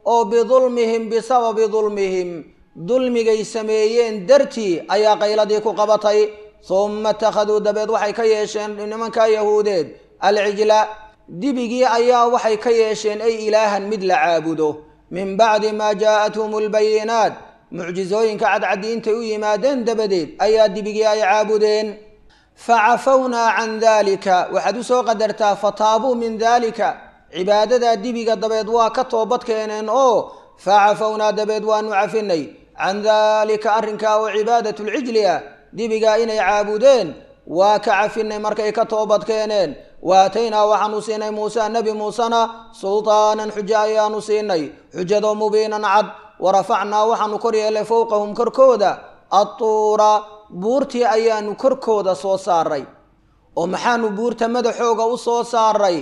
oo bidulmihim bisababi dulmihim dulmigay sameeyeen dartii ayaa qayladii ku qabatay humma ittakhaduu dabeed waxay ka yeesheen nimankaa yahuudeed alcijla dibigii ayaa waxay ka yeesheen ay ilaahan mid la caabudo min bacdi maa jaa'athum albayinaat mucjizooyinka cadcadiintay u yimaadeen dabadeed ayaa dibigii ay caabudeen facafawnaa can daalika waxaad u soo qadartaa fataabuu min daalika cibaadadaa dibiga dabeed waa ka toobad keeneen oo facafawnaa dabeed waanu cafinay can daalika arrinkaa oo cibaadat lcijli ah dibigaa inay caabudeen waa ka cafinay markay ka toobad keeneen waataynaa waxaanu siinay muuse nebi muusena sultaanan xujo ayaanu siinay xujadoo mubiinan cad warafacnaa waxaanu kor yeelay fowqahum korkooda adtuura buurtii ayaanu korkooda soo saaray oo maxaanu buurta madaxooga u soo saaray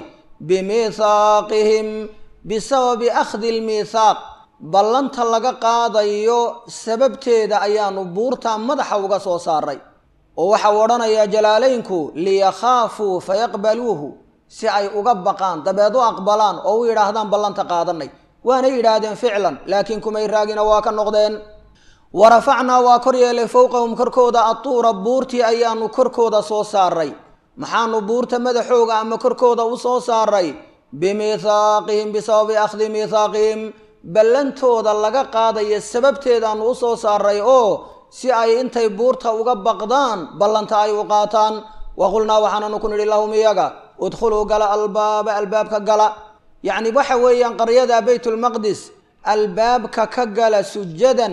bimiithaaqihim bisababi akhdi lmiithaaq ballanta laga qaadayo sababteeda ayaanu buurta madaxa uga soo saaray oo waxau odhanayaa jalaalaynku liyakhaafuu fayaqbaluuhu si ay uga baqaan dabeed u aqbalaan oo u yidhaahdaan ballanta qaadanay waanay yidhaahdeen ficlan laakiin kumay raagina waa ka noqdeen wa rafacnaa waa kor yeelay fowqahum korkooda atuura buurtii ayaanu korkooda soo saaray maxaanu buurta madaxooga ama korkooda u soo saaray bimiithaaqihim bisababi akhdi miithaaqihim ballantooda laga qaadaya sababteedaanu u soo saaray oo si ay intay buurta uga baqdaan ballanta ay u qaataan wa qulnaa waxaananu ku nidhi lahum iyaga udkhuluu gala albaaba albaabka gala yacni waxa weeyaan qaryada baytulmaqdis albaabka ka gala sujadan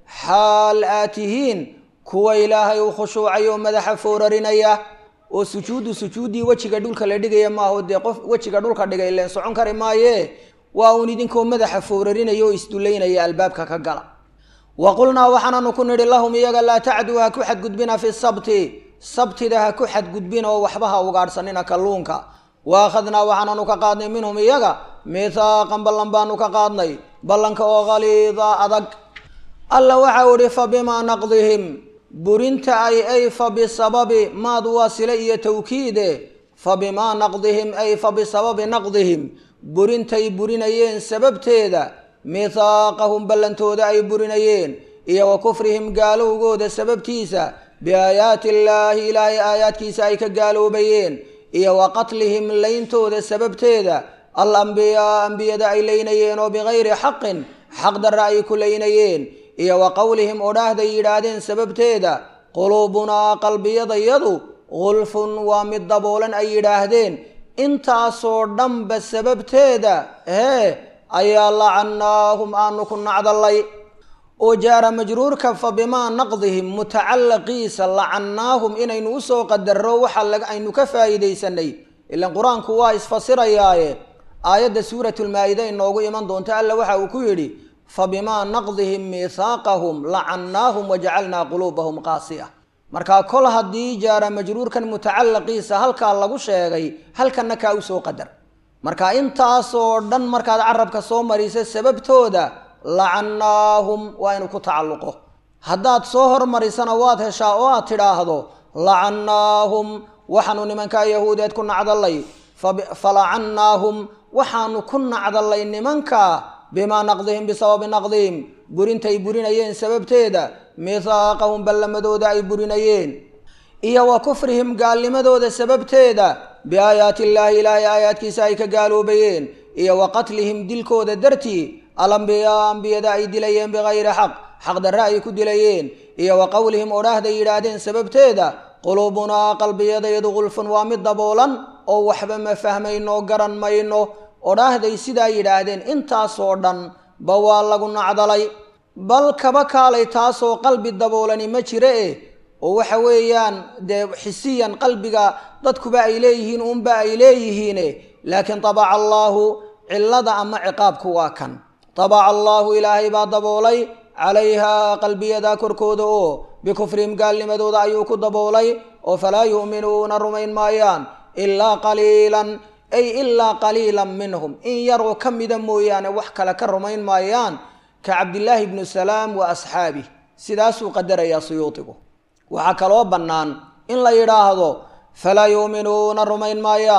xaal aad tihiin kuwa ilaahay u khushuucay oo madaxa foorarinaya oo sujuuddu sujuuddii wejiga dhulka la dhigaya maaho dee qof wejiga dhulka dhigay leen socon kari maaye waa uun idinkoo madaxa foorarinaya oo isdullaynaya albaabka ka gala wa qulnaa waxaananu ku nidhi lahum iyaga laa tacduu ha ku xadgudbina fi sabti sabtida ha ku xadgudbina oo waxba ha ugaadhsanina kalluunka wa akhadnaa waxaananu ka qaadnay minhum iyaga miithaaqan ballan baanu ka qaadnay ballanka oo khaliida adag alla waxau idhi fa bimaa naqdihim burinta ay ay fa bisababi maad waa sile iyo tawkiide fa bimaa naqdihim ay fa bisababi naqdihim burintay burinayeen sababteeda miithaaqahum ballantooda ay burinayeen iyo wa kufrihim gaalowgooda sababtiisa biaayaati illaahi ilaahay aayaadkiisa ay ka gaaloobayeen iyo wa qatlihim leyntooda sababteeda al ambiyaa ambiyada ay leynayeen oo bikayri xaqin xaq darra ay ku leynayeen iyo wa qowlihim odhaahday yidhaahdeen sababteeda quluubunaa qalbiyadayadu gulfun waa mid daboolan ay yidhaahdeen intaasoo dhanba sababteeda hee ayaa lacannaahum aanu ku nacdallay oo jaara majruurka fa bimaa naqdihim mutacalaqiisa lacannaahum inaynu usoo qadarro waxa aynu ka faa'iidaysanay ilan qur-aanku waa isfasirayaaye aayadda suuratulmaa-ida inoogu iman doonta alla waxa uu ku yidhi fa bimaa naqdihim miithaaqahum lacannaahum wajacalnaa quluubahum qaasiya markaa kol haddii jaara majruurkan mutacalaqiisa halkaa lagu sheegay halkanna kaa usoo qadar marka intaasoo dhan markaad carabka soo marisa sababtooda lacannaahum waa inuu ku tacalluqo haddaad soo hormarisana waad heshaa oo aad tidhaahdo lacannaahum waxaanu nimankaa yahuudeed ku nacdallay falacannaahum waxaanu ku nacdallay nimanka bimaa naqdihim bisababi naqdihim burintay burinayeen sababteeda miithaaqahum ballamadooda ay burinayeen iyo wa kufrihim gaalnimadooda sababteeda biaayaati illaahi ilaahay aayaadkiisa ay ka gaaloobayeen iyo wa qatlihim dilkooda dartii alambiyaa ambiyada ay dilayeen bikayri xaq xaq darre ay ku dilayeen iyo wa qowlihim odhaahday yidhaahdeen sababteeda quluubunaa qalbiyadayadu gulfun waa mid daboolan oo waxba ma fahmayno garan mayno odhaahday sidaa yidhaahdeen intaasoo dhan ba waa lagu nacdalay bal kaba kaalay taasoo qalbi daboolani ma jire eh oo waxa weeyaan dee xisiyan qalbiga dadkuba ay leeyihiin uunba ay leeyihiine laakiin tabaca allaahu cillada ama ciqaabku waa kan tabaca allaahu ilaahay baa daboolay calayhaa qalbiyada korkooda oo bikufrihim gaalnimadooda ayuu ku daboolay oo falaa yu'minuuna rumayn maayaan ilaa qaliilan ay ilaa qaliilan minhum in yaroo ka mida mooyaane wax kale ka rumayn maayaan ka cabdillaahi ibnu salaam wa asxaabih sidaasuu qadarayaa suyuudigu waxaa kaloo bannaan in la yidhaahdo falaa yu'minuuna rumayn maayaan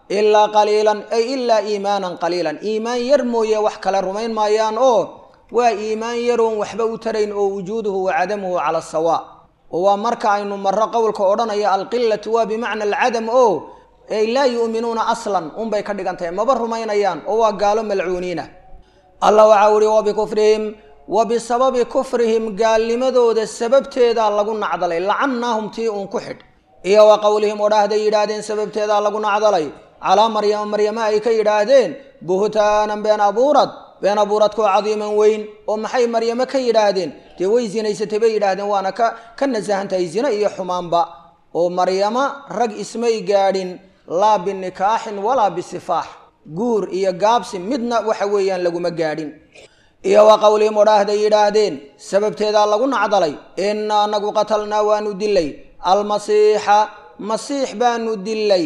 ilaa qaliilan ay ilaa iimaanan qaliilan iimaan yar mooye wax kale rumayn maayaan oo waa iimaan yaroon waxba u tarayn oo wujuuduhu wa cadamuhu cala sawaa oo waa marka aynu marro qowlka odhanaya alqilatu waa bimacna alcadam oo ay laa yu'minuuna aslan unbay ka dhigan tahay maba rumaynayaan oo waa gaalo malcuuniina allah waxaa uhi wabikufrihim wa bisababi kufrihim gaalnimadooda sababteedaa lagu nacdalay lacannaahum tii uun ku xidh iyo wa qowlihim odhaahday yidhaahdeen sababteedaa lagu nacdalay calaa maryama maryama ay ka yidhaahdeen buhtaanan been abuurad been abuuradkoo cadiiman weyn oo maxay maryamo ka yidhaahdeen dee way zinaysatay bay yidhaahdeen waana ka ka nasahan tahay zina iyo xumaanba oo maryama rag ismay gaadhin laa binikaaxin walaa bisifaax guur iyo gaabsi midna waxa weeyaan laguma gaadhin iyo wa qowlihim odhaahday yidhaahdeen sababteedaa lagu nacdalay inna anagu qatalnaa waanu dilay almasiixa masiix baanu dilay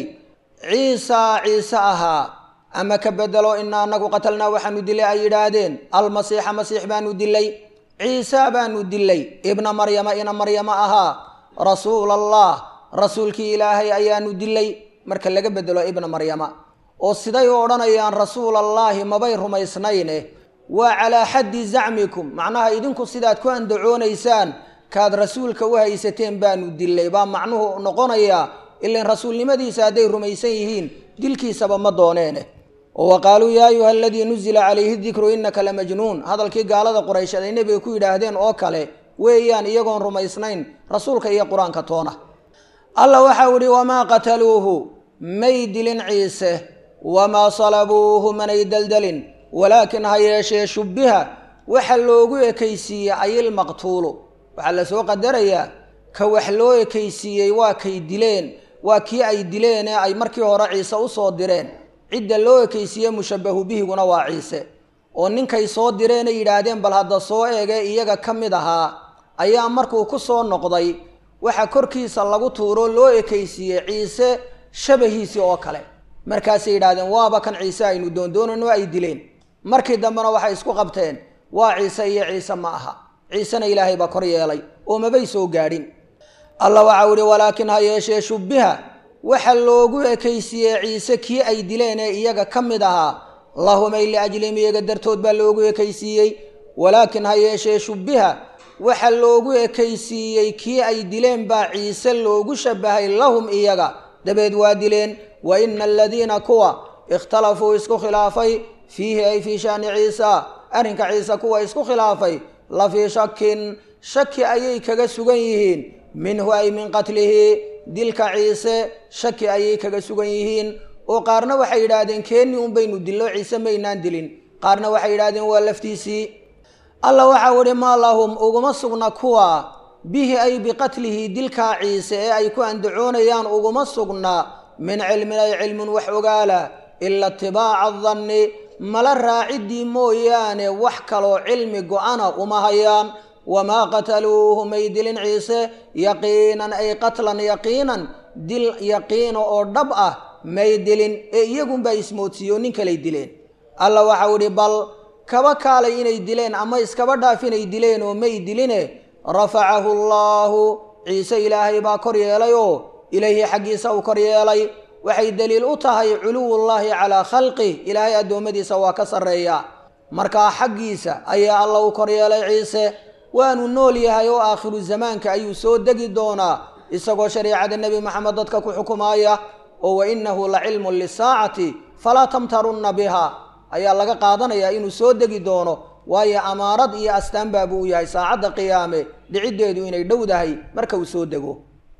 ciisaa ciise ahaa ama ka bedelo inna anagu qatalnaa waxaanu dilay ay yidhaahdeen almasiixa masiix baanu dilay ciisa baanu dilay ibna maryama ina maryama ahaa rasuula allah rasuulkii ilaahay ayaanu dilay marka laga bedelo ibna maryama oo siday u odhanayaan rasuul allaahi mabay rumaysnayne waa calaa xaddi zacmikum macnaha idinku sidaad ku andacoonaysaan kaad rasuulka u haysateen baanu dilay baa macnuhu noqonayaa ilan rasuulnimadiisa hadday rumaysan yihiin dilkiisaba ma dooneene oo wa qaaluu yaa ayuha aladii nuzila calayhi dikru innaka la majnuun hadalkii gaalada quraysheed ay nebiga ku yidhaahdeen oo kale weeyaan iyagoon rumaysnayn rasuulka iyo qur-aanka toona allah waxau idhi wamaa qataluuhu may dilin ciise wamaa salabuuhu manay deldelin walaakin ha yeeshee shubbiha waxa loogu ekaysiiyey ayilmaqtuulu waxaa la soo qadarayaa ka wax loo ekaysiiyey waa kay dileen waa kii ay dileen ee ay markii hore ciise usoo direen cidda loo ekaysiiye mushabahu bihiguna waa ciise oo ninkay soo direenay yidhaahdeen bal hadda soo eege iyaga ka mid ahaa ayaa markuu ku soo noqday waxa korkiisa lagu tuuro loo ekaysiiyey ciise shabahiisii oo kale markaasay yidhahdeen waaba kan ciise aynu doondoonano ay dileen markii dambena waxay isku qabteen waa ciise iyo ciise ma aha ciisena ilaahay baa kor yeelay oo mabay soo gaadhin allah waxau ihi walaakin ha yeeshee shubbiha waxa loogu ekaysiiyey ciise kii ay dileen ee iyaga ka mid ahaa lahumay liajlihim iyaga dartood baa loogu ekaysiiyey walaakin ha yeeshee shubbiha waxa loogu ekaysiiyey kii ay dileen baa ciise loogu shabahay lahum iyaga dabeed waa dileen wa ina aladiina kuwa ikhtalafuu isku khilaafay fiihi ay fii shaani ciisa arrinka ciise kuwa isku khilaafay la fii shakin shaki ayay kaga sugan yihiin minhu ay min qatlihi dilka ciise shaki ayay kaga sugan yihiin oo qaarna waxay yidhaahdeen keeni un baynu dillo ciise maynaan dilin qaarna waxay yidhahdeen waa laftiisii allah waxau ihi maa lahum uguma sugna kuwa bihi ay biqatlihi dilkaa ciise ee ay ku andacoonayaan uguma sugna min cilmin ay cilmun wax ogaala ila itibaaca adanni mala raaciddii mooyaane wax kaloo cilmi go-ana uma hayaan wamaa qataluuhu may dilin ciise yaqiinan ay qatlan yaqiinan dil yaqiina oo dhab ah may dilin ee iyagunbaa ismoodsiiyo nin kalay dileen alla waxau idhi bal kaba kaalay inay dileen ama iskaba dhaaf inay dileen oo may diline rafacahu allaahu ciise ilaahay baa kor yeelay oo ilayhi xaggiisa uu kor yeelay waxay daliil u tahay culuwullaahi calaa khalqih ilaahay addoommadiisa waa ka sarreeya markaa xaggiisa ayaa alla u kor yeelay ciise waanu nool yahay oo aakhiru zamaanka ayuu soo degi doonaa isagoo shariicada nebi maxamed dadka ku xukumaaya oo wa innahu la cilmun lisaacati falaa tamtarunna biha ayaa laga qaadanayaa inuu soo degi doono waayo amaarad iyo astaan baabuu u yahay saacadda qiyaame dhiciddeedu inay dhowdahay marka uu soo dego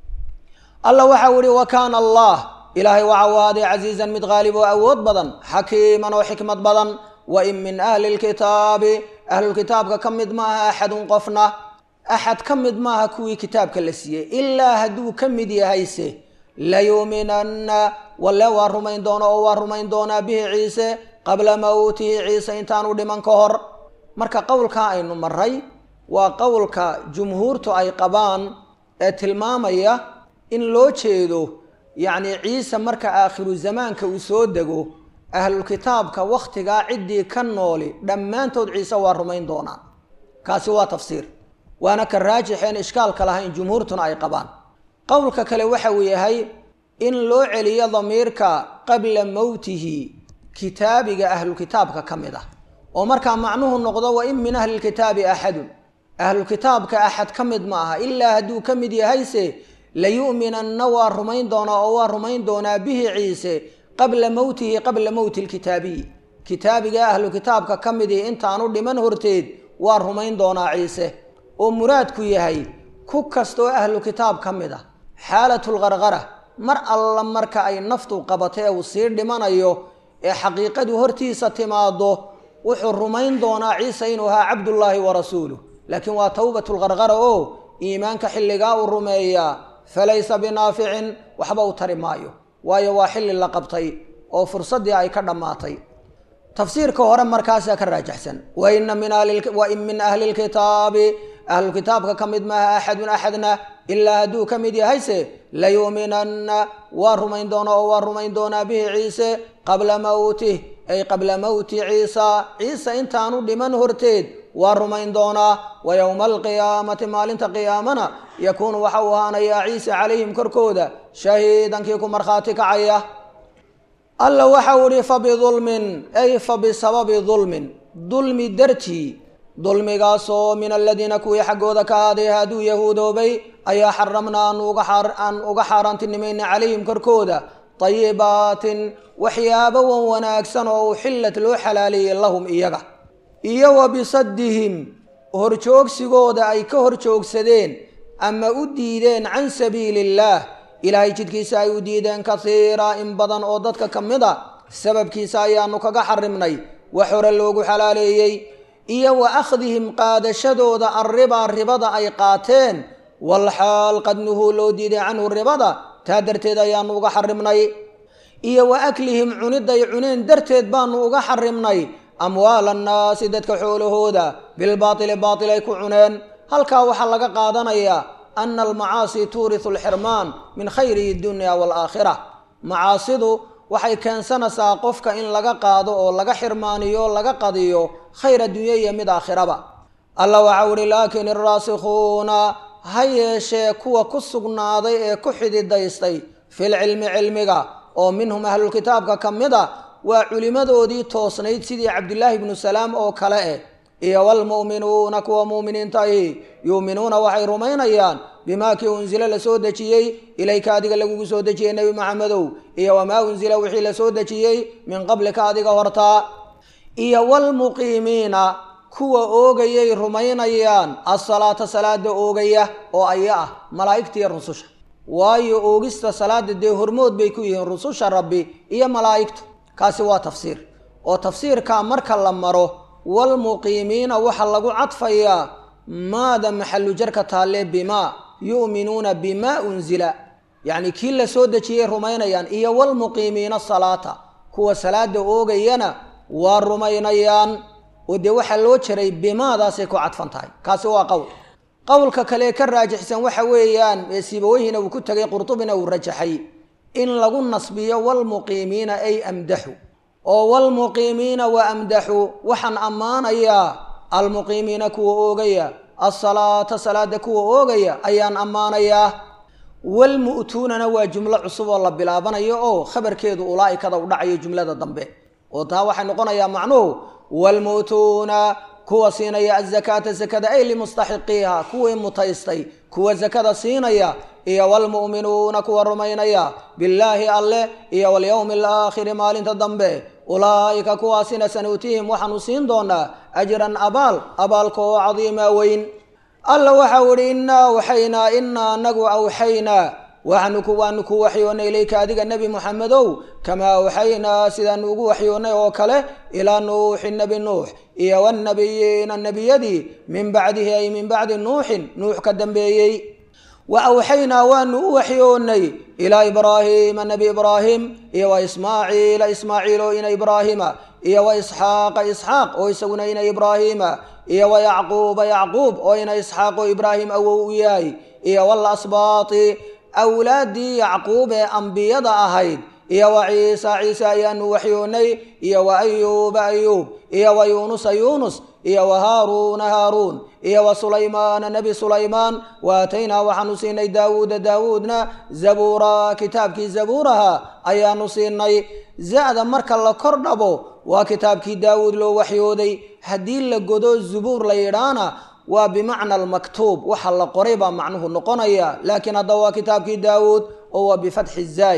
alla waxau ihi wa kaana allah ilaahay waxa uu ahaaday casiizan mid qaalib oo awood badan xakiiman oo xikmad badan wa in min ahli lkitaabi ahlulkitaabka ka mid maaha axadun qofna axad ka mid maaha kuwii kitaabka la siiyey ilaa hadduu ka mid yahayse layuuminanna walle waa rumayn doono oo waa rumayn doonaa bihi ciise qabla mawtihi ciise intaanu dhiman ka hor marka qowlkaa aynu maray waa qowlka jumhuurtu ay qabaan ee tilmaamaya in loo jeedo yacni ciise marka aakhiru zamaanka uu soo dego ahlulkitaabka wakhtigaa ciddii ka nooli dhammaantood ciise waa rumayn doonaa kaasi waa tafsiir waana ka raajixeen ishkaalka lahayn jumhuurtuna ay qabaan qowlka kale waxa uu yahay in loo celiyo damiirka qabla mowtihi kitaabiga ahlukitaabka ka mid ah oo markaa macnuhu noqdo wa in min ahlilkitaabi axadun ahlukitaabka axad ka mid ma aha ilaa hadduu ka mid yahayse layu'minanna waa rumayn doonaa oo waa rumayn doonaa bihi ciise qabla mowtihi qabla mowti lkitaabiyi kitaabiga ahlu kitaabka ka midii intaanu dhiman horteed waa rumayn doonaa ciise oo muraadku yahay ku kastoo ahlu kitaab ka mid ah xaalatulqarqara mar alla marka ay naftu qabato ee uu sii dhimanayo ee xaqiiqadu hortiisa timaado wuxuu rumayn doonaa ciise inuu ahaa cabdullaahi wa rasuuluh laakiin waa towbatulqarqara oo iimaanka xilligaa uu rumeeyaa falaysa binaaficin waxba u tari maayo waayo waa xilli la qabtay oo fursaddii ay ka dhammaatay tafsiirka hore markaasaa ka raajaxsan waina min min ahli lkitaabi ahlukitaabka ka mid maaha axadun axadna ilaa hadduu ka mid yahayse layuuminanna waa rumayn doonaa oo waa rumayn doonaa bihi ciise qabla mowtih ay qabla mowti ciisa ciise intaanu dhiman horteed waa rumayn doonaa wa yowma alqiyaamati maalinta qiyaamana yakuunu waxa uu ahaanayaa ciise calayhim korkooda shahiidankii ku markhaati kacaya alla waxa uu ihi fabidulmin ay fa bisababi dulmin dulmi dartii dulmigaasoo min aladiina kuwii xaggooda ka ahaaday hadduu yahuudoobay ayaa xaramnaa aan uga xaaraantinimayna calayhim korkooda dayibaatin waxyaabo wan wanaagsan oo uxillat loo xalaaleeyey lahum iyaga iyo wa bisaddihim horjoogsigooda ay ka horjoogsadeen ama u diideen can sabiili illaah ilaahay jidkiisa ay u diideen kasiira in badan oo dadka ka mid a sababkiisa ayaanu kaga xarimnay wax hore loogu xalaaleeyey iyo wa akhdihim qaadashadooda arribaa ribada ay qaateen walxaal qad nuhuu loo diiday canhu ribada taa darteed ayaanu uga xarimnay iyo wa aklihim cuniday cuneen darteed baanu uga xarimnay amwaal annaasi dadka xoolahooda bilbaatili baatil ay ku cuneen halkaa waxaa laga qaadanayaa ana almacaasi tuurisu alxirmaan min khayri dunya waalaakhira macaasidu waxay keensanaysaa qofka in laga qaado oo laga xirmaaniyo laga qadiyo khayr addunya iyo mid aakhiraba alla waxa uhi laakin iraasikhuuna ha yeeshee kuwa ku sugnaaday ee ku xididaystay filcilmi cilmiga oo minhum ahlulkitaabka ka mid a waa culimmadoodii toosnayd sidii cabdilaahi bnu salaam oo kale eh iyo waalmu'minuuna kuwa mu'miniinta ahi yuuminuuna waxay rumaynayaan bimaa kii unsila la soo dejiyey ilayka adiga lagugu soo dejiyey nebi maxamedow iyo wamaa unsila wixii la soo dejiyey min qablika adiga hortaa iyo waalmuqiimiina kuwa oogayay rumaynayaan asalaata salaada oogaya oo aya ah malaa'igtiiyo rususha waayo oogista salaada dee hormood bay ku yihiin rususha rabbi iyo malaa'igtu kaasi waa tafsiir oo tafsiirkaa marka la maro waalmuqiimiina waxaa lagu cadfayaa maada maxalu jarka taalle bimaa yu'minuuna bimaa unzila yacni kii la soo dejiyey rumaynayaan iyo waalmuqiimiina salaata kuwa salaada oogayana waa rumaynayaan oo dee waxaa loo jaray bimaadaasay ku cadfan tahay kaasi waa qowl qowlka kale ka raajixsan waxa weeyaan ee siibaweyhina uu ku tegay qurtubina uu rajaxay in lagu nasbiyo waalmuqiimiina ay amdaxu oo waalmuqiimiina wa amdaxu waxaan ammaanayaa almuqiimiina kuwa oogaya asalaata salaada kuwa oogaya ayaan ammaanayaa walmu'tuunana waa jumlo cusub oo la bilaabanayo oo khabarkeedu ulaa'ikada u dhacayo jumlada dambe oo taa waxay noqonayaa macnuhu waalmu'tuuna kuwa siinaya azakaata sakada ay limustaxiqiiha kuwii mutaystay kuwa sakada siinaya iyo waalmu'minuuna kuwa rumaynaya billaahi alleh iyo walyowmi alaakhiri maalinta dambe ulaa'ika kuwaasina sanuutihim waxaanu siin doonaa ajran abaal abaalka oo cadiima weyn alla waxau idhi innaa awxaynaa innaa anagu awxaynaa waxaanu waanu ku waxyoonnay ilayka adiga nebi muxamedow kamaa awxaynaa sidaanu ugu waxyoonnay oo kale ilaa nuuxi nebi nuux iyo wanabiyiina nebiyadii min bacdihi ay min bacdi nuuxin nuux ka dambeeyey wa awxaynaa waanu u waxyoonnay ilaa ibraahiima nebi ibraahim iyo wa ismaaciila ismaaciil oo ina ibraahiima iyo wa isxaaqa isxaaq oo isaguna ina ibraahiima iyo wa yacquuba yacquub oo ina isxaaq oo ibraahim awow u yahay iyo walasbaati awlaaddii yacquub ee ambiyada ahayd iyo wa ciisa ciise ayaanu waxyoonnay iyo wa ayuuba ayuub iyo wa yuunusa yuunus iyo wa haaruuna haaruun iyo wa sulaymaana nebi sulaymaan wa aataynaa waxaanu siinay daawuuda daawuudna zabuura kitaabkii zabuuraha ayaanu siinay za-da marka la kor dhabo waa kitaabkii daawuud loo waxyooday haddii la godo zubuur la yidhaana waa bimacna almaktuub waxa la qoray baa macnuhu noqonaya laakiin hadda waa kitaabkii daawuud oo waa bifatxi zaay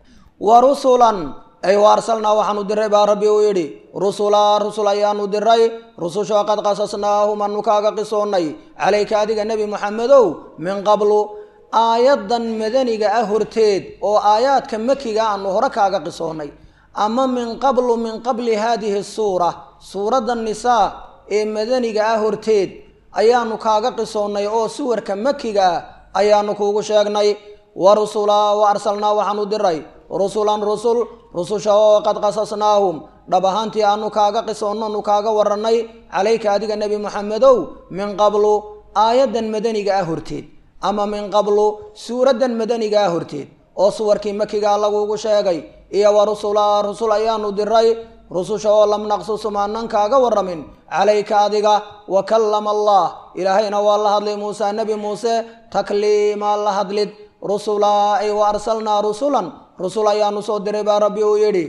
wa rusulan ay wa arsalnaa waxaanu diray baa rabbi uu yidhi rusulaa rusul ayaanu diray rusushoo qad qasasnaahum anu kaaga qisoonnay calayka adiga nebi moxamedow min qablu aayaddan madaniga ah horteed oo aayaadka makiga aanu hore kaaga qisoonnay ama min qablu min qabli haadihi suura suuradda nisaa ee madaniga ah horteed ayaanu kaaga qisoonnay oo suwarka makiga ah ayaanu kuugu sheegnay wa rusulaa wa arsalnaa waxaanu diray rusulan rusul rususha oo qad qasasnaahum dhab ahaantii aanu kaaga qisoonno nu kaaga warannay calayka adiga nebi moxamedow min qablu aayaddan madaniga ah horteed ama min qablu suuraddan madaniga ah horteed oo suwarkii makigaa lagugu sheegay iyo wa rusulaa rusul ayaanu diray rususha oo lam naqsusum aanan kaaga warramin calayka adiga wa kallama allah ilaahayna waa la hadlay muuse nebi muuse takliimaa la hadlid rusulaa ay wa arsalnaa rusulan rusul ayaanu soo diray baa rabbi uu yidhi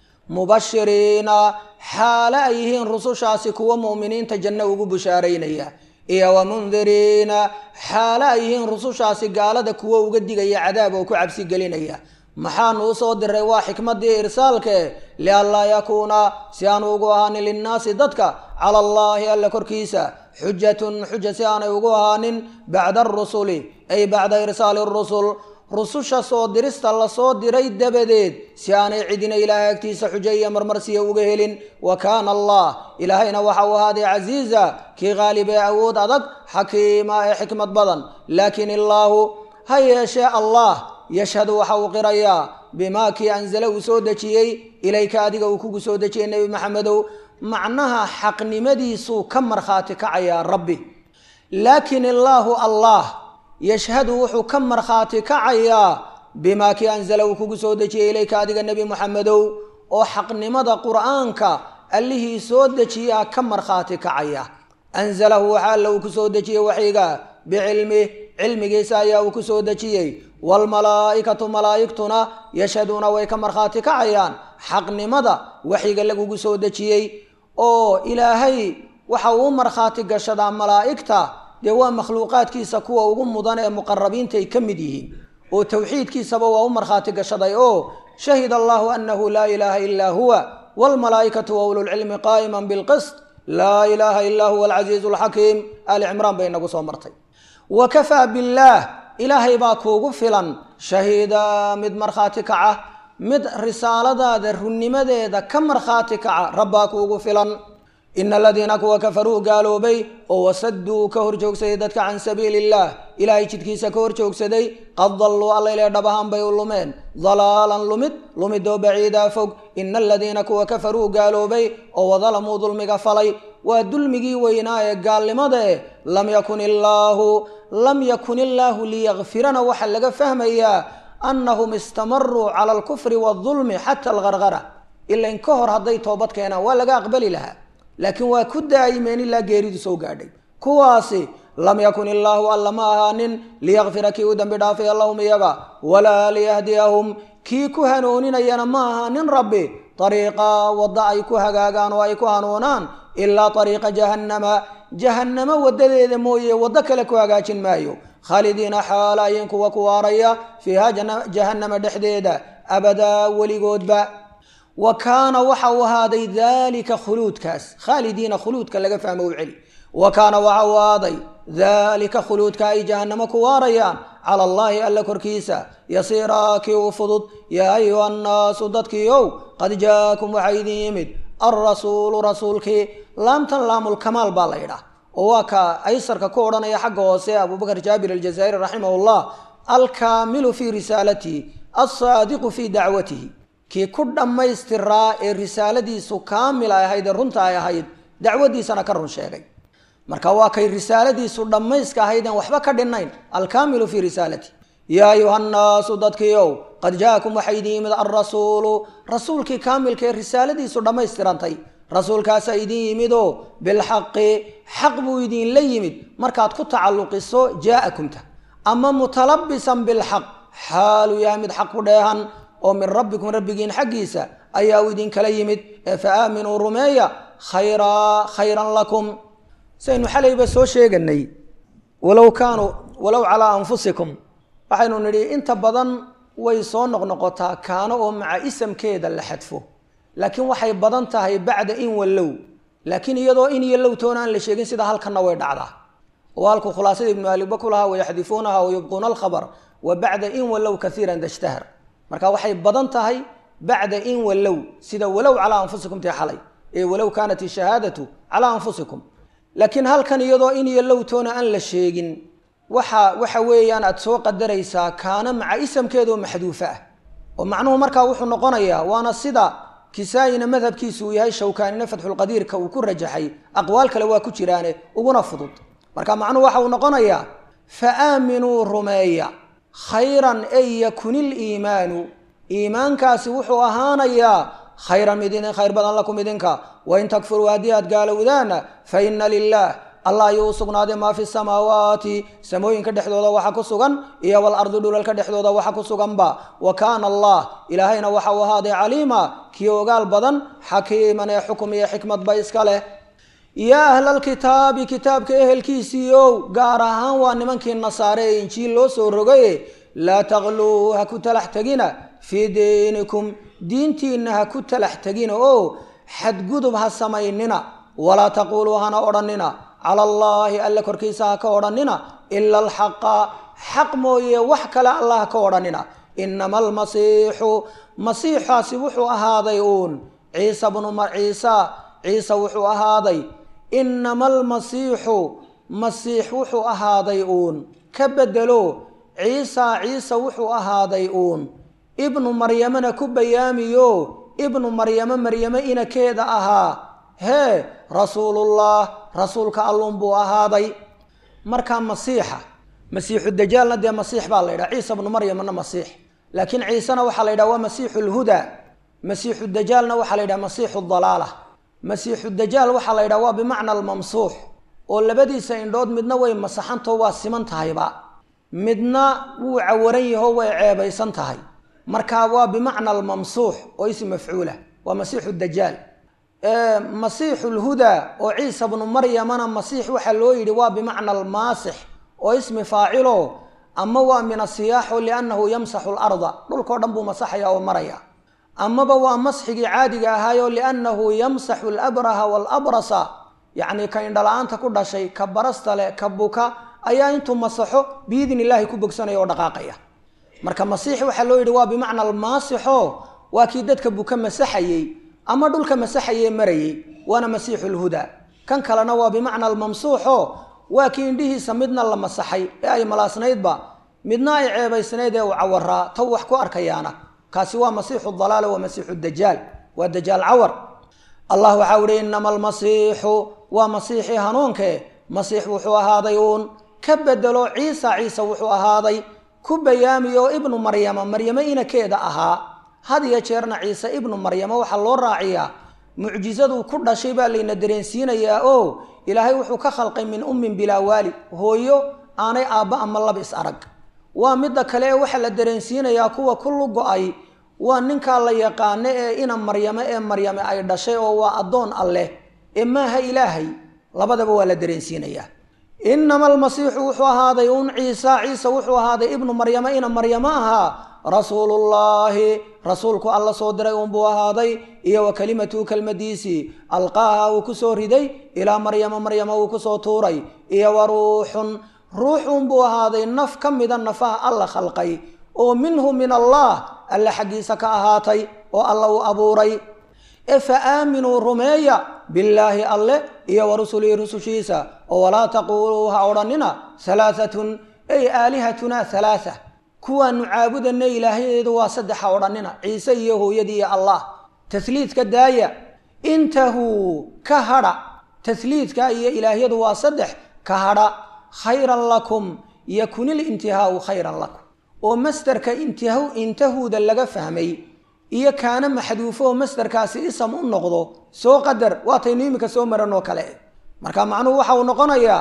mubashiriina xaale ay yihiin rusushaasi kuwa mu'miniinta janno ugu bushaaraynaya iyo wa mundiriina xaale ay yihiin rusushaasi gaalada kuwo uga digaya cadaab oo ku cabsi gelinaya maxaanu usoo diray waa xikmaddii irsaalke lianlaa yakuuna si aanu ugu ahaanin linnaasi dadka cala allaahi alla korkiisa xujatun xuja si aanay ugu ahaanin bacda arusuli ay bacda irsaali rusul rususha soo dirista lasoo diray dabadeed si aanay cidina ilaahay agtiisa xujo iyo marmarsiya uga helin wa kaana allah ilaahayna waxa uu ahaaday casiiza kii qaalib ee awood adag xakiima ee xikmad badan laakiin illaahu ha yeeshee allah yashhadu waxa uu qirayaa bimaa kii anzala uu soo dejiyey ilayka adiga uu kugu soo dejiyey nebi maxamedow macnaha xaqnimadiisuu ka markhaati kacayaa rabbi laakiin illaahu allah yashhadu wuxuu ka markhaati kacayaa bimaa kii anzala uu kugu soo dejiyey ilayka adiga nebi moxamedow oo xaqnimada qur'aanka allihii soo dejiyaa ka markhaati kacaya anzalahu waxa alla uu ku soo dejiyey waxyiga bicilmih cilmigiisa ayaa uu ku soo dejiyey waalmalaa'ikatu malaa'igtuna yashhaduuna way ka markhaati kacayaan xaqnimada waxyiga lagugu soo dejiyey oo ilaahay waxa uu markhaati gashadaa malaa'igta dee waa makhluuqaadkiisa kuwa ugu mudan ee muqarabiinta ay ka mid yihiin oo towxiidkiisaba waa u markhaati gashaday oo shahid allahu anahu laa ilaaha ilaa huwa waalmalaa'ikatu wa ululcilmi qaa'iman bilqist laa ilaaha ilaa huwa alcasiizu alxakiim ali cimraan bay inagu soo martay wa kafaa billaah ilaahay baa kuugu filan shahiida mid markhaati kaca mid risaaladaada runnimadeeda ka markhaati kaca rabbaa kuugu filan ina aladiina kuwa kafaruu gaaloobay oo wasaduu ka horjoogsaday dadka can sabiili illaah ilaahay jidkiisa ka horjoogsaday qad dalluu allayle dhab ahaan bay u lumeen dalaalan lumid lumidoo baciidaa fog ina aladiina kuwa kafaruu gaaloobay oo wadalamuu dulmiga falay waa dulmigii weynaa ee gaalnimada eh lam yakun illaahu lam yakun illaahu liyakfirana waxaa laga fahmayaa annahum istamaruu cala alkufri waadulmi xata algargara ilain ka hor hadday toobad keenaan waa laga aqbali lahaa laakiin waa ku daa'imeen ilaa geeridu soo gaadhay kuwaasi lam yakun illaahu alla ma ahaanin liyakfira kii u dambi dhaafaya lahum iyaga walaa liyahdiyahum kii ku hanuuninayana ma ahaanin rabbi ariiqa wadda ay ku hagaagaan oo ay ku hanuunaan ilaa ariiqa jahannama jahannamo wadadeeda mooye waddo kale ku hagaajin maayo khaalidiina xaalayin kuwa ku waaraya fiiha jahannama dhexdeeda abadaa weligoodba wa kaana waxa uu ahaaday daalika khuluudkaas khaalidiina khuluudka laga fahmo u celi wa kaana waxa uu ahaaday daalika khuluudka ay jahannamo ku waarayaan cala allaahi alla korkiisa yasiiraa kii u fudud yaa ayuha annaasu dadkiiow qad jaakum waxaa idin yimid alrasuulu rasuulkii laamtan laamulkamaal baa la yidhaah oo waa ka aysarka ku odhanaya xagga hoose abubakar jaabir aljazaa'iri raximahullah alkaamilu fii risaalatihi alsaadiqu fii dacwatihi kii ku dhammaystiraa ee risaaladiisu kaamil ay ahayd ee runta ay ahayd dacwadiisana ka run sheegay marka waa kay risaaladiisu dhammayska ahayd aan waxba ka dhinnayn alkaamilu fii risaalati yaa ayuha nnaasu dadkiiow qad jaakum waxaa idin yimid alrasuulu rasuulkii kaamilka ee risaaladiisu dhammaystirantay rasuulkaasaa idin yimidoo bilxaqi xaq buu idinla yimid markaad ku tacalluqiso jaa'akumta ama mutalabisan bilxaq xaaluu yahay mid xaq ku dheehan oo min rabbikum rabbigiin xaggiisa ayaa uu idinkala yimid ee fa aaminuu rumeeya khayraa khayran lakum saynu xalayba soo sheeganay walow kaanuu walow calaa anfusikum waxaynu nidhi inta badan way soo noqnoqotaa kaano oo maca isamkeeda la xadfo laakiin waxay badan tahay bacda in wallow laakiin iyadoo in iyo lowtoona aan la sheegin sida halkanna way dhacdaa oo halkuu khulaasada ibnu aliba ku lahaa wayaxdifuunaha wayubquuna alkhabar wa bacda in wallow kaiiran dashtahar marka waxay badan tahay bacda in wallow sida walow calaa anfusikum tii xalay ee walow kaanat ishahaadatu calaa anfusikum laakiin halkan iyadoo in iyo lowtoona aan la sheegin waxa waxa weeyaan aada soo qadaraysaa kaana maca isamkeedaoo maxduufa ah oo macnuhu markaa wuxuu noqonayaa waana sida kisaa-ina madhabkiisu uu yahay shawkaanina fatxulqadiirka uu ku rajaxay aqwaal kale waa ku jiraane uguna fudud marka macnuhu waxa uu noqonayaa fa aaminuu rumeeya khayran ay yakunil iimaanu iimaankaasi wuxuu ahaanayaa khayran mid idin khayr badan lakum idinka wain takfuruu haddii aad gaalowdaana fa ina lilah allah ayuu u sugnaaday maa fi samaawaati samooyinka dhexdooda waxa ku sugan iyo walardi dhulalka dhexdooda waxa ku suganba wa kaana allah ilaahayna waxa uu ahaaday caliima kii ogaal badan xakiiman ee xukum iyo xikmadba iska leh yaa ahlalkitaabi kitaabka ehelkiisiiow gaar ahaan waa nimankii nasaare ee injiil loo soo rogaye laa taqluu ha ku talax tegina fii diinikum diintiinna ha ku talax tegina oo xadgudub ha samaynina walaa taquuluu hana odhanina cala allaahi alle korkiisa ha ka odhanina ila alxaqa xaq mooye wax kale allah ha ka odhanina inama almasiixu masiixaasi wuxuu ahaaday uun ciisa bnu ciisa ciise wuxuu ahaaday inama almasiixu masiix wuxuu ahaaday uun ka bedelo ciisa ciise wuxuu ahaaday uun ibnu maryamana ku bayaamiyo ibnu maryamo maryamo inakeeda ahaa hee rasuulullah rasuulka allun buu ahaaday markaa masiixa masiixu dajaalna dee masiix baa la yidhaha ciisa bnu maryamna masiix laakiin ciisena waxaa la yidhaha waa masiixu lhudaa masiixu dajaalna waxaa la yidhaha masiixu dalaala masiixu dajaal waxaa la yidhaha waa bimacna almamsuux oo labadiisa indhood midna way masaxantao waa siman tahayba midna wuu cawaran yaho way ceebaysan tahay marka waa bimacna almamsuux oo ism mafcuula waa masiixu dajaal masiixu lhudaa oo ciisa bnu maryamana masiix waxaa loo yidhi waa bimacna almaasix oo ismi faacilo ama waa min asiyaaxo liannahu yamsaxu larda dhulkao dhan buu masaxaya oo maraya amaba waa masxigii caadiga ahaayo liannahu yamsaxu alabraha waalabrasa yacni ka indhala-aanta ku dhashay ka barasta leh ka buka ayaa intuu masaxo biidni illaahi ku bogsanaya oo dhaqaaqaya marka masiix waxaa loo yidhi waa bimacna almaasixo waa kii dadka buka masaxayey ama dhulka masaxayee marayey waana masiixu lhudaa kan kalena waa bimacna almamsuuxo waa kii indhihiisa midna la masaxay ee ay malaasnaydba midna ay ceebaysnayd ee uu cawaraa taw wax ku arkayaana kaasi waa masiixu dalaala waa masiixu dajaal waa dajaal cawar allah waxau ihi inama almasiixu waa masiixii hanuunke masiix wuxuu ahaaday uun ka bedelo ciisa ciise wuxuu ahaaday ku bayaamiyo ibnu maryama maryamo inakeeda ahaa had iyo jeerna ciise ibnu maryamo waxaa loo raaciyaa mucjizaduu ku dhashay baa layna dareensiinayaa oo ilaahay wuxuu ka khalqay min ummin bilaa waali hooyo aanay aabba ama lab is arag waa midda kale ee waxaa la dareensiinayaa kuwa ku lugo-ay waa ninkaa la yaqaano ee ina maryamo ee maryame ay dhashay oo waa addoon alleh ee maaha ilaahay labadaba waa la dareensiinayaa inama almasiixu wuxuu ahaaday un ciisa ciise wuxuu ahaaday ibnu maryamo ina maryamo ahaa rasuulullaahi rasuulku alla soo diray uunbuu ahaaday iyo wa kalimatuhu kelmadiisii alqaaha uu kusoo riday ilaa maryama maryama uu kusoo tuuray iyo wa ruuxun ruux uunbuu ahaaday naf ka mida nafaha alla khalqay oo minhu min allah alle xaggiisa ka ahaatay oo alla uu abuuray e fa aaminuu rumeeya billaahi alle iyo wa rusulihi rusushiisa oo walaa taquuluu ha odhanina halaaatun ay aalihatunaa halaaa kuwaanu caabudana ilaahyadeedu waa saddexa odhanina ciise iyo hooyadii iyo allah tasliidka daaya intahuu ka hadha tasliidka iyo ilaahyadu waa saddex ka hadha khayran lakum yakunil intihaau khayran lakum oo masderka intahuuda laga fahmay iyo kaana maxduufo oo masdarkaasi isam u noqdo soo qadar waataynu iminka soo maran oo kale marka macnuhu waxa uu noqonayaa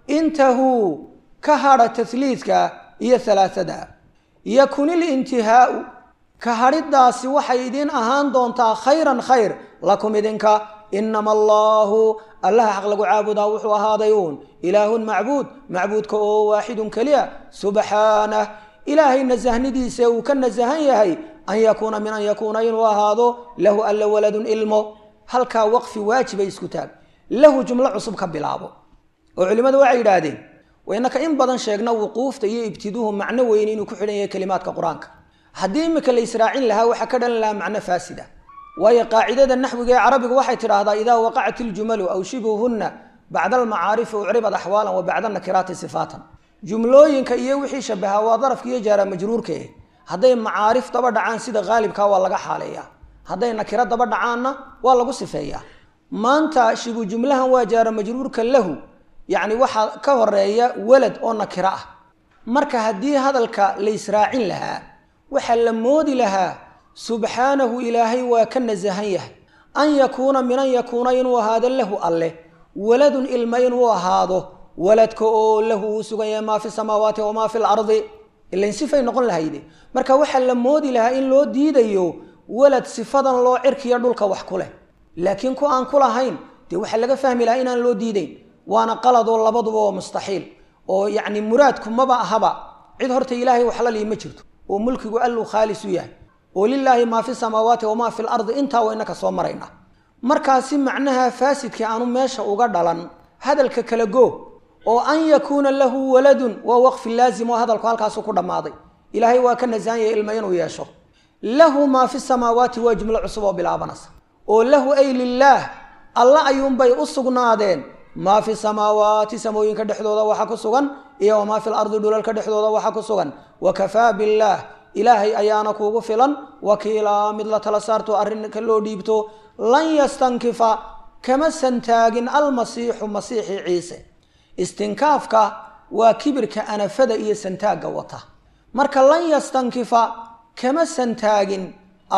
intahuu ka hadha tasliidka iyo halaaada yakunil intihaau ka hadhidaasi waxay idin ahaan doontaa khayran khayr lakum idinka inama allaahu allaha xaq lagu caabudaa wuxuu ahaaday uun ilaahun macbuud macbuudka oo waaxidun keliya subxaanah ilaahay nasahnidiisa uu ka nasahan yahay an yakuuna min an yakuuna inuu ahaado lahu alla waladun ilmo halkaa waqfi waajibay isku taag lahu jumlo cusub ka bilaabo oo culimmadu waxay yidhaahdeen waynaka in badan sheegna wuquufta iyo ibtiduuhu macno weyn inuu ku xidhan yahay kelimaadka qur-aanka haddii imika la israacin lahaa waxaa ka dhalan lahaa macno faasida waayo qaacidada naxwiga ee carabigu waxay tidhaahdaa idaa waqacat iljumalu aw shibuhunna bacda almacaarifi ucribad axwaalan wa bacda nakiraati sifaatan jumlooyinka iyo wixii shabaha waa darafka iyo jaara majruurka eh hadday macaarif daba dhacaan sida haalibka waa laga xaaleeyaa hadday nakiro daba dhacaanna waa lagu sifeeyaa maanta shibu jumlahan waa jaara majruurka lahu yacni waxaa ka horeeya walad oo nakiro ah marka haddii hadalka la israacin lahaa waxaa la moodi lahaa subxaanahu ilaahay waa ka nasahan yahay an yakuuna min an yakuuna inuu ahaado lahu alleh waladun ilma inuu ahaado waladka oo lahu uu sugan yahay maa fi samaawaati wamaa fi lardi ilain sifay noqon lahayde marka waxaa la moodi lahaa in loo diidayo walad sifadan loo cirkiya dhulka wax ku leh laakiin ku aan ku lahayn dee waxaa laga fahmi lahaa inaan loo diidayn waana qaladoo labaduba oo mustaxiil oo yacni muraadku maba ahaba cid horta ilaahay waxla lii ma jirto oo mulkigu alluu khaalis u yahay oo lilaahi maa fi samaawaati wamaa fi lardi intaa wayna ka soo maraynaa markaasi macnaha faasidkii aanu meesha uga dhalan hadalka kala go oo an yakuuna lahu waladun waa waqfi laazim oo hadalku halkaasu ku dhammaaday ilaahay waa ka nasahan yahay ilma inuu yeesho lahu maa fi samaawaati waa jumlo cusub oo bilaabanaysa oo lahu ay lilaah alla ayuunbay u sugnaadeen maa fi samaawaati samooyinka dhexdooda waxa ku sugan iyo wamaa fi lardi dhulalka dhexdooda waxa ku sugan wakafaa billaah ilaahay ayaana kuugu filan wakiilaa mid la tala saarto arrinka loo dhiibto lan yastankifa kama santaagin almasiixu masiixi ciise istinkaafka waa kibirka anafada iyo santaagga wata marka lan yastankifa kama santaagin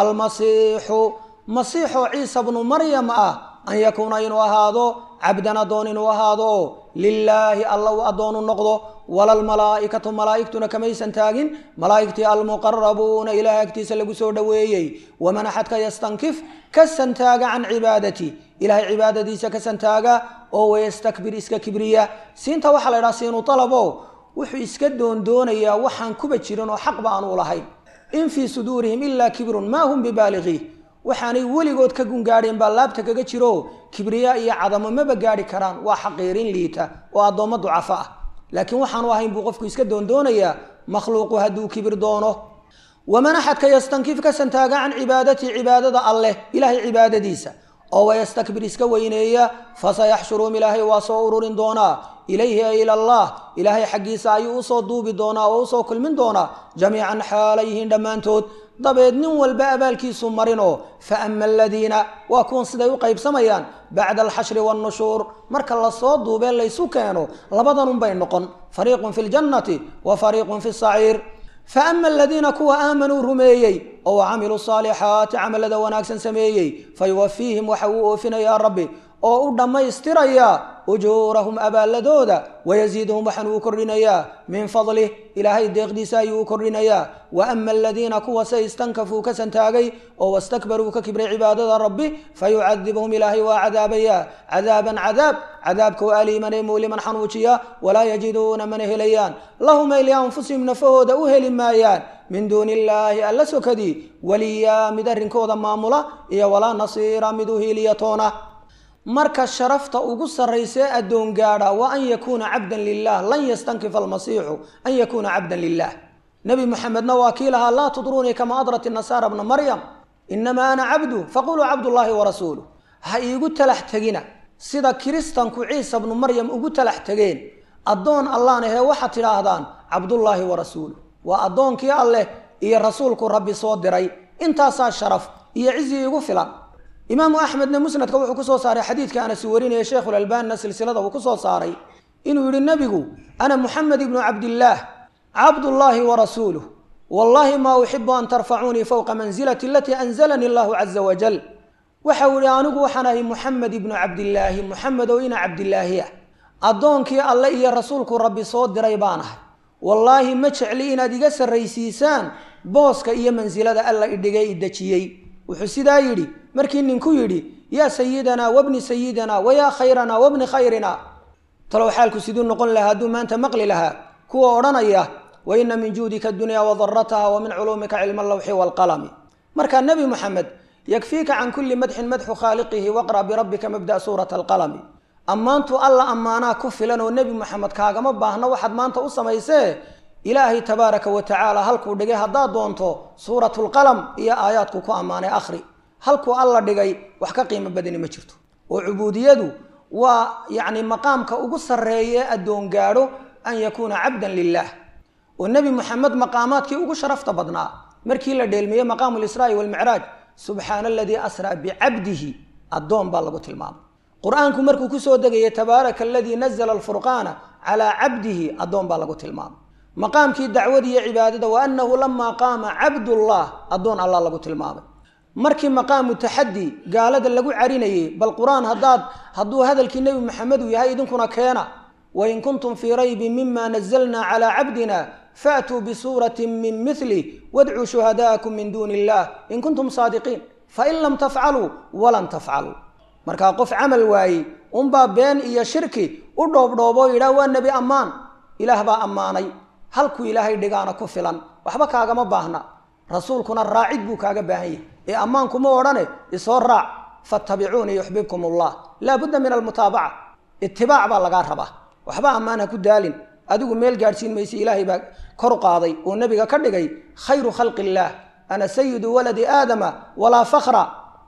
almasiixu masiixoo ciisa bnu maryam ah an yakuuna inuu ahaado cabdan addoon inuu ahaado lilaahi alla uu addoonu noqdo walalmalaa'ikatu malaa'igtuna kamaysan taagin malaa'igtii almuqarabuuna ilaah agtiisa lagu soo dhoweeyey waman axadka yastankif ka santaaga can cibaadati ilahay cibaadadiisa ka santaaga oo wayastakbir iska kibriya siinta waxaa la ydhaha siinu talabo wuxuu iska doondoonayaa waxaan kuba jirin oo xaqba aanu lahayn in fii suduurihim ilaa kibrun maa hum bibaaligiih waxaanay weligood ka gungaadheen baa laabta kaga jiro kibriya iyo cadamo maba gaadhi karaan waa xaqiirin liita oo addoommo ducafo ah laakiin waxaanu ahayn buu qofku iska doondoonayaa makhluuqu hadduu kibir doono waman axadka yastankif ka santaaga can cibaadatii cibaadada alleh ilaahay cibaadadiisa oo wayastakbir iska weyneeya fasayaxshuruum ilaahay waa soo ururin doonaa ilayhi ay ila allah ilaahay xaggiisa ayuu usoo duubi doonaa oo usoo kulmin doonaa jamiican xaalayhiin dhammaantood dabeed nin walba abaalkiisu marinoo fa ama aladiina waa kuwan siday u qaybsamayaan bacda alxashri wannushuur marka lasoo duubee laysu keeno labadanunbay noqon fariiqun fi ljannati wa fariiqun fi saciir fa ama aladiina kuwa aamanuu rumeeyey oo camiluu saalixaati camalada wanaagsan sameeyey fa yuwafiihim waxa uu oofinayaa rabbi oo u dhammaystirayaa ujuurahum abaalladooda wayasiiduhum waxaan uu kordhinayaa min fadlih ilaahay deeqdiisa ayuu u kordhinayaa wa ama aladiina kuwa se istankafuu ka santaagay oo wastakbaruu ka kibray cibaadada rabbi fayucadibuhum ilaahay waa cadaabayaa cadaaban cadaab cadaabka oo aliiman ee muuliman xanuujiya walaa yajiduuna mana helayaan lahum ay lianfusihim nafahooda u heli maayaan min duuni illaahi alla sokadii waliyaa mid arrinkooda maamula iyo walaa nasiira mid u hiiliyatoona marka sharafta ugu sarraysee addoon gaadha waa an yakuuna cabdan lilah lan yastankifa almasiixu an yakuuna cabdan lilah nebi moxamedna waa kii lahaa laa tudruunii kama adrat nasaara bna maryam inamaa ana cabdu faquluu cabdullaahi warasuuluh ha iigu talax tegina sida kiristanku ciisa bnu maryam ugu talax tegeen addoon allaan ahee waxaad tidhaahdaan cabdullaahi warasuuluh waa addoonkii alleh iyo rasuulku rabbi soo diray intaasaa sharaf iyo cizi iigu filan imaamu axmedna musnadka wuxuu kusoo saaray xadiidka anasi warinaya sheikhulalbaanina silsilada uu kusoo saaray inuu yihi nebigu ana muxamed ibnu cabdillaah cabdullaahi wa rasuuluh wallaahi maa uxibu an tarfacuunii fowqa mansilati alatii anzalanii allahu caza wajal waxa uu ihi anigu waxaan ahay muxamed ibnu cabdillaahi muxamed oo ina cabdilaahi ah addoonkii alle iyo rasuulku rabbi soo diray baan ahay wallaahi ma jecli inaad iga sarraysiisaan booska iyo mansilada alla idhigay i dejiyey wuxuu sidaa yidhi markii ninku yidhi yaa sayidanaa wabni sayidina wayaa khayranaa wabni khayrina talow xaalku siduu noqon lahaa hadduu maanta maqli lahaa kuwa odhanaya wa ina min juudika adunya wadarataha wa min culuumika cilma allawxi waalqalami markaa nebi moxamed yakfiika can kulli madxin madxu khaaliqihi waqra' birabbika mabda'a suurata alqalami ammaantu alla ammaanaa ku filan oo nebi moxamed kaagama baahno waxaad maanta u samaysee ilaahay tabaaraka wa tacaala halkuu dhigay haddaad doonto suuratulqalam iyo aayaadku ku ammaanay akhri halkuu alla dhigay wax ka qiimo badani ma jirto oo cubuudiyadu waa yacni maqaamka ugu sarreeye addoon gaadho an yakuuna cabdan lilaah oo nebi moxamed maqaamaadkii ugu sharafta badnaa markii la dheelmiyey maqaamu lisraa'i walmicraaj subxaana aladii asraa bicabdihi addoon baa lagu tilmaamay qur-aanku markuu kusoo degayay tabaaraka aladii nazla alfurqaana calaa cabdihi addoon baa lagu tilmaamay maqaamkii dacwada iyo cibaadada wa annahu lamaa qaama cabdullah addoon allah lagu tilmaamay markii maqaamu taxaddi gaalada lagu carinayey bal qur-aan haddaad hadduu hadalkii nebi maxamedu yahay idinkuna keena wain kuntum fii raybin mima nazalna calaa cabdina faatuu bisuuratin min mili wadcuu shuhadaakum min duuni illah in kuntum saadiqiin fain lam tafcaluu walan tafcaluu markaa qof camal waayey unbaa been iyo shirki u dhoobdhooboo yidhaah waa nebi ammaan ilaah baa ammaanay halkuu ilaahay dhigaana ku filan waxba kaagama baahna rasuulkuna raacid buu kaaga baahan yahay ee ammaanku ma odhane isoo raac fattabicuunii yuxbibkum allah laa budda min almutaabaca itibaac baa lagaa rabaa waxba ammaan ha ku daalin adigu meel gaadhsiin mayse ilaahay baa kor qaaday oo nebiga ka dhigay khayru khalqi illaah ana sayidu waladi aadama walaa fakra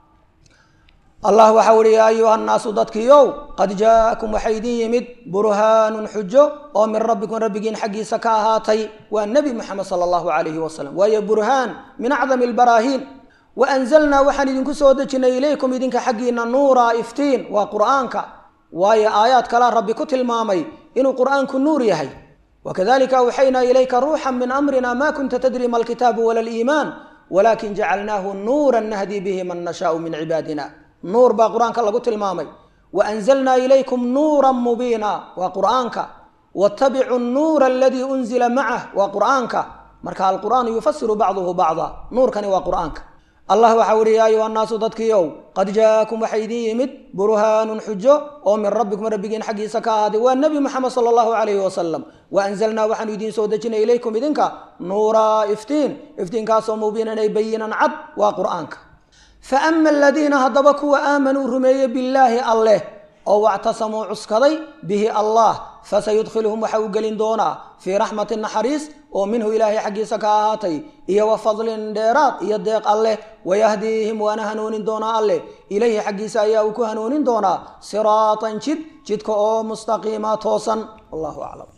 allah waxau uhi yaa ayuha nnaasu dadkiiow qad jaa'akum waxaa idin yimid burhaanun xujo oo min rabbikum rabbigiin xaggiisa ka ahaatay waa nebi moxamed sala allahu calayhi wasalam waayo burhaan min acdami albaraahiin wa anzalnaa waxaan idinku soo dejinay ilaykum idinka xaggiina nuura iftiin waa qur'aanka waayo aayaad kalea rabbi ku tilmaamay inuu qur'aanku nuur yahay wakadalika awxaynaa ilayka ruuxan min amrina ma kunta tadri ma alkitaabu wala aliimaan walakin jacalnaahu nuuran nahdi bihi man nashaau min cibaadina nuur baa qur-aanka lagu tilmaamay wa anzalnaa ilaykum nuuran mubiina waa qur'aanka wattabicu nuura aladii unzila macah waa qur'aanka marka alqur'aanu yufasiru bacduhu bacda nuurkani waa qur'aanka allah waxau uhi yaa ayuha nnaasu dadkiiow qad jaa'akum waxaa idin yimid burhaanun xujo oo min rabbikum rabbigiin xaggiisa ka ahaaday waa nebi moxamed sala allahu calayhi wasalam wa anzalnaa waxaanu idiin soo dejinay ilaykum idinka nuuraa iftiin iftiinkaasoo mubiinan ay bayinan cad waa qur'aanka fa ama aladiina haddaba kuwa aamanuu rumeeyey billaahi alleh oo wactasamuu cuskaday bihi allah fasayudkhiluhum waxa uu gelin doonaa fii raxmatin naxariis oo minhu ilaahay xaggiisa ka ahaatay iyo wa fadlin dheeraad iyo deeq alleh wayahdiihim waana hanuunin doonaa alleh ilayhi xaggiisa ayaa uu ku hanuunin doonaa siraatan jid jidka oo mustaqiima toosan wallahu aclam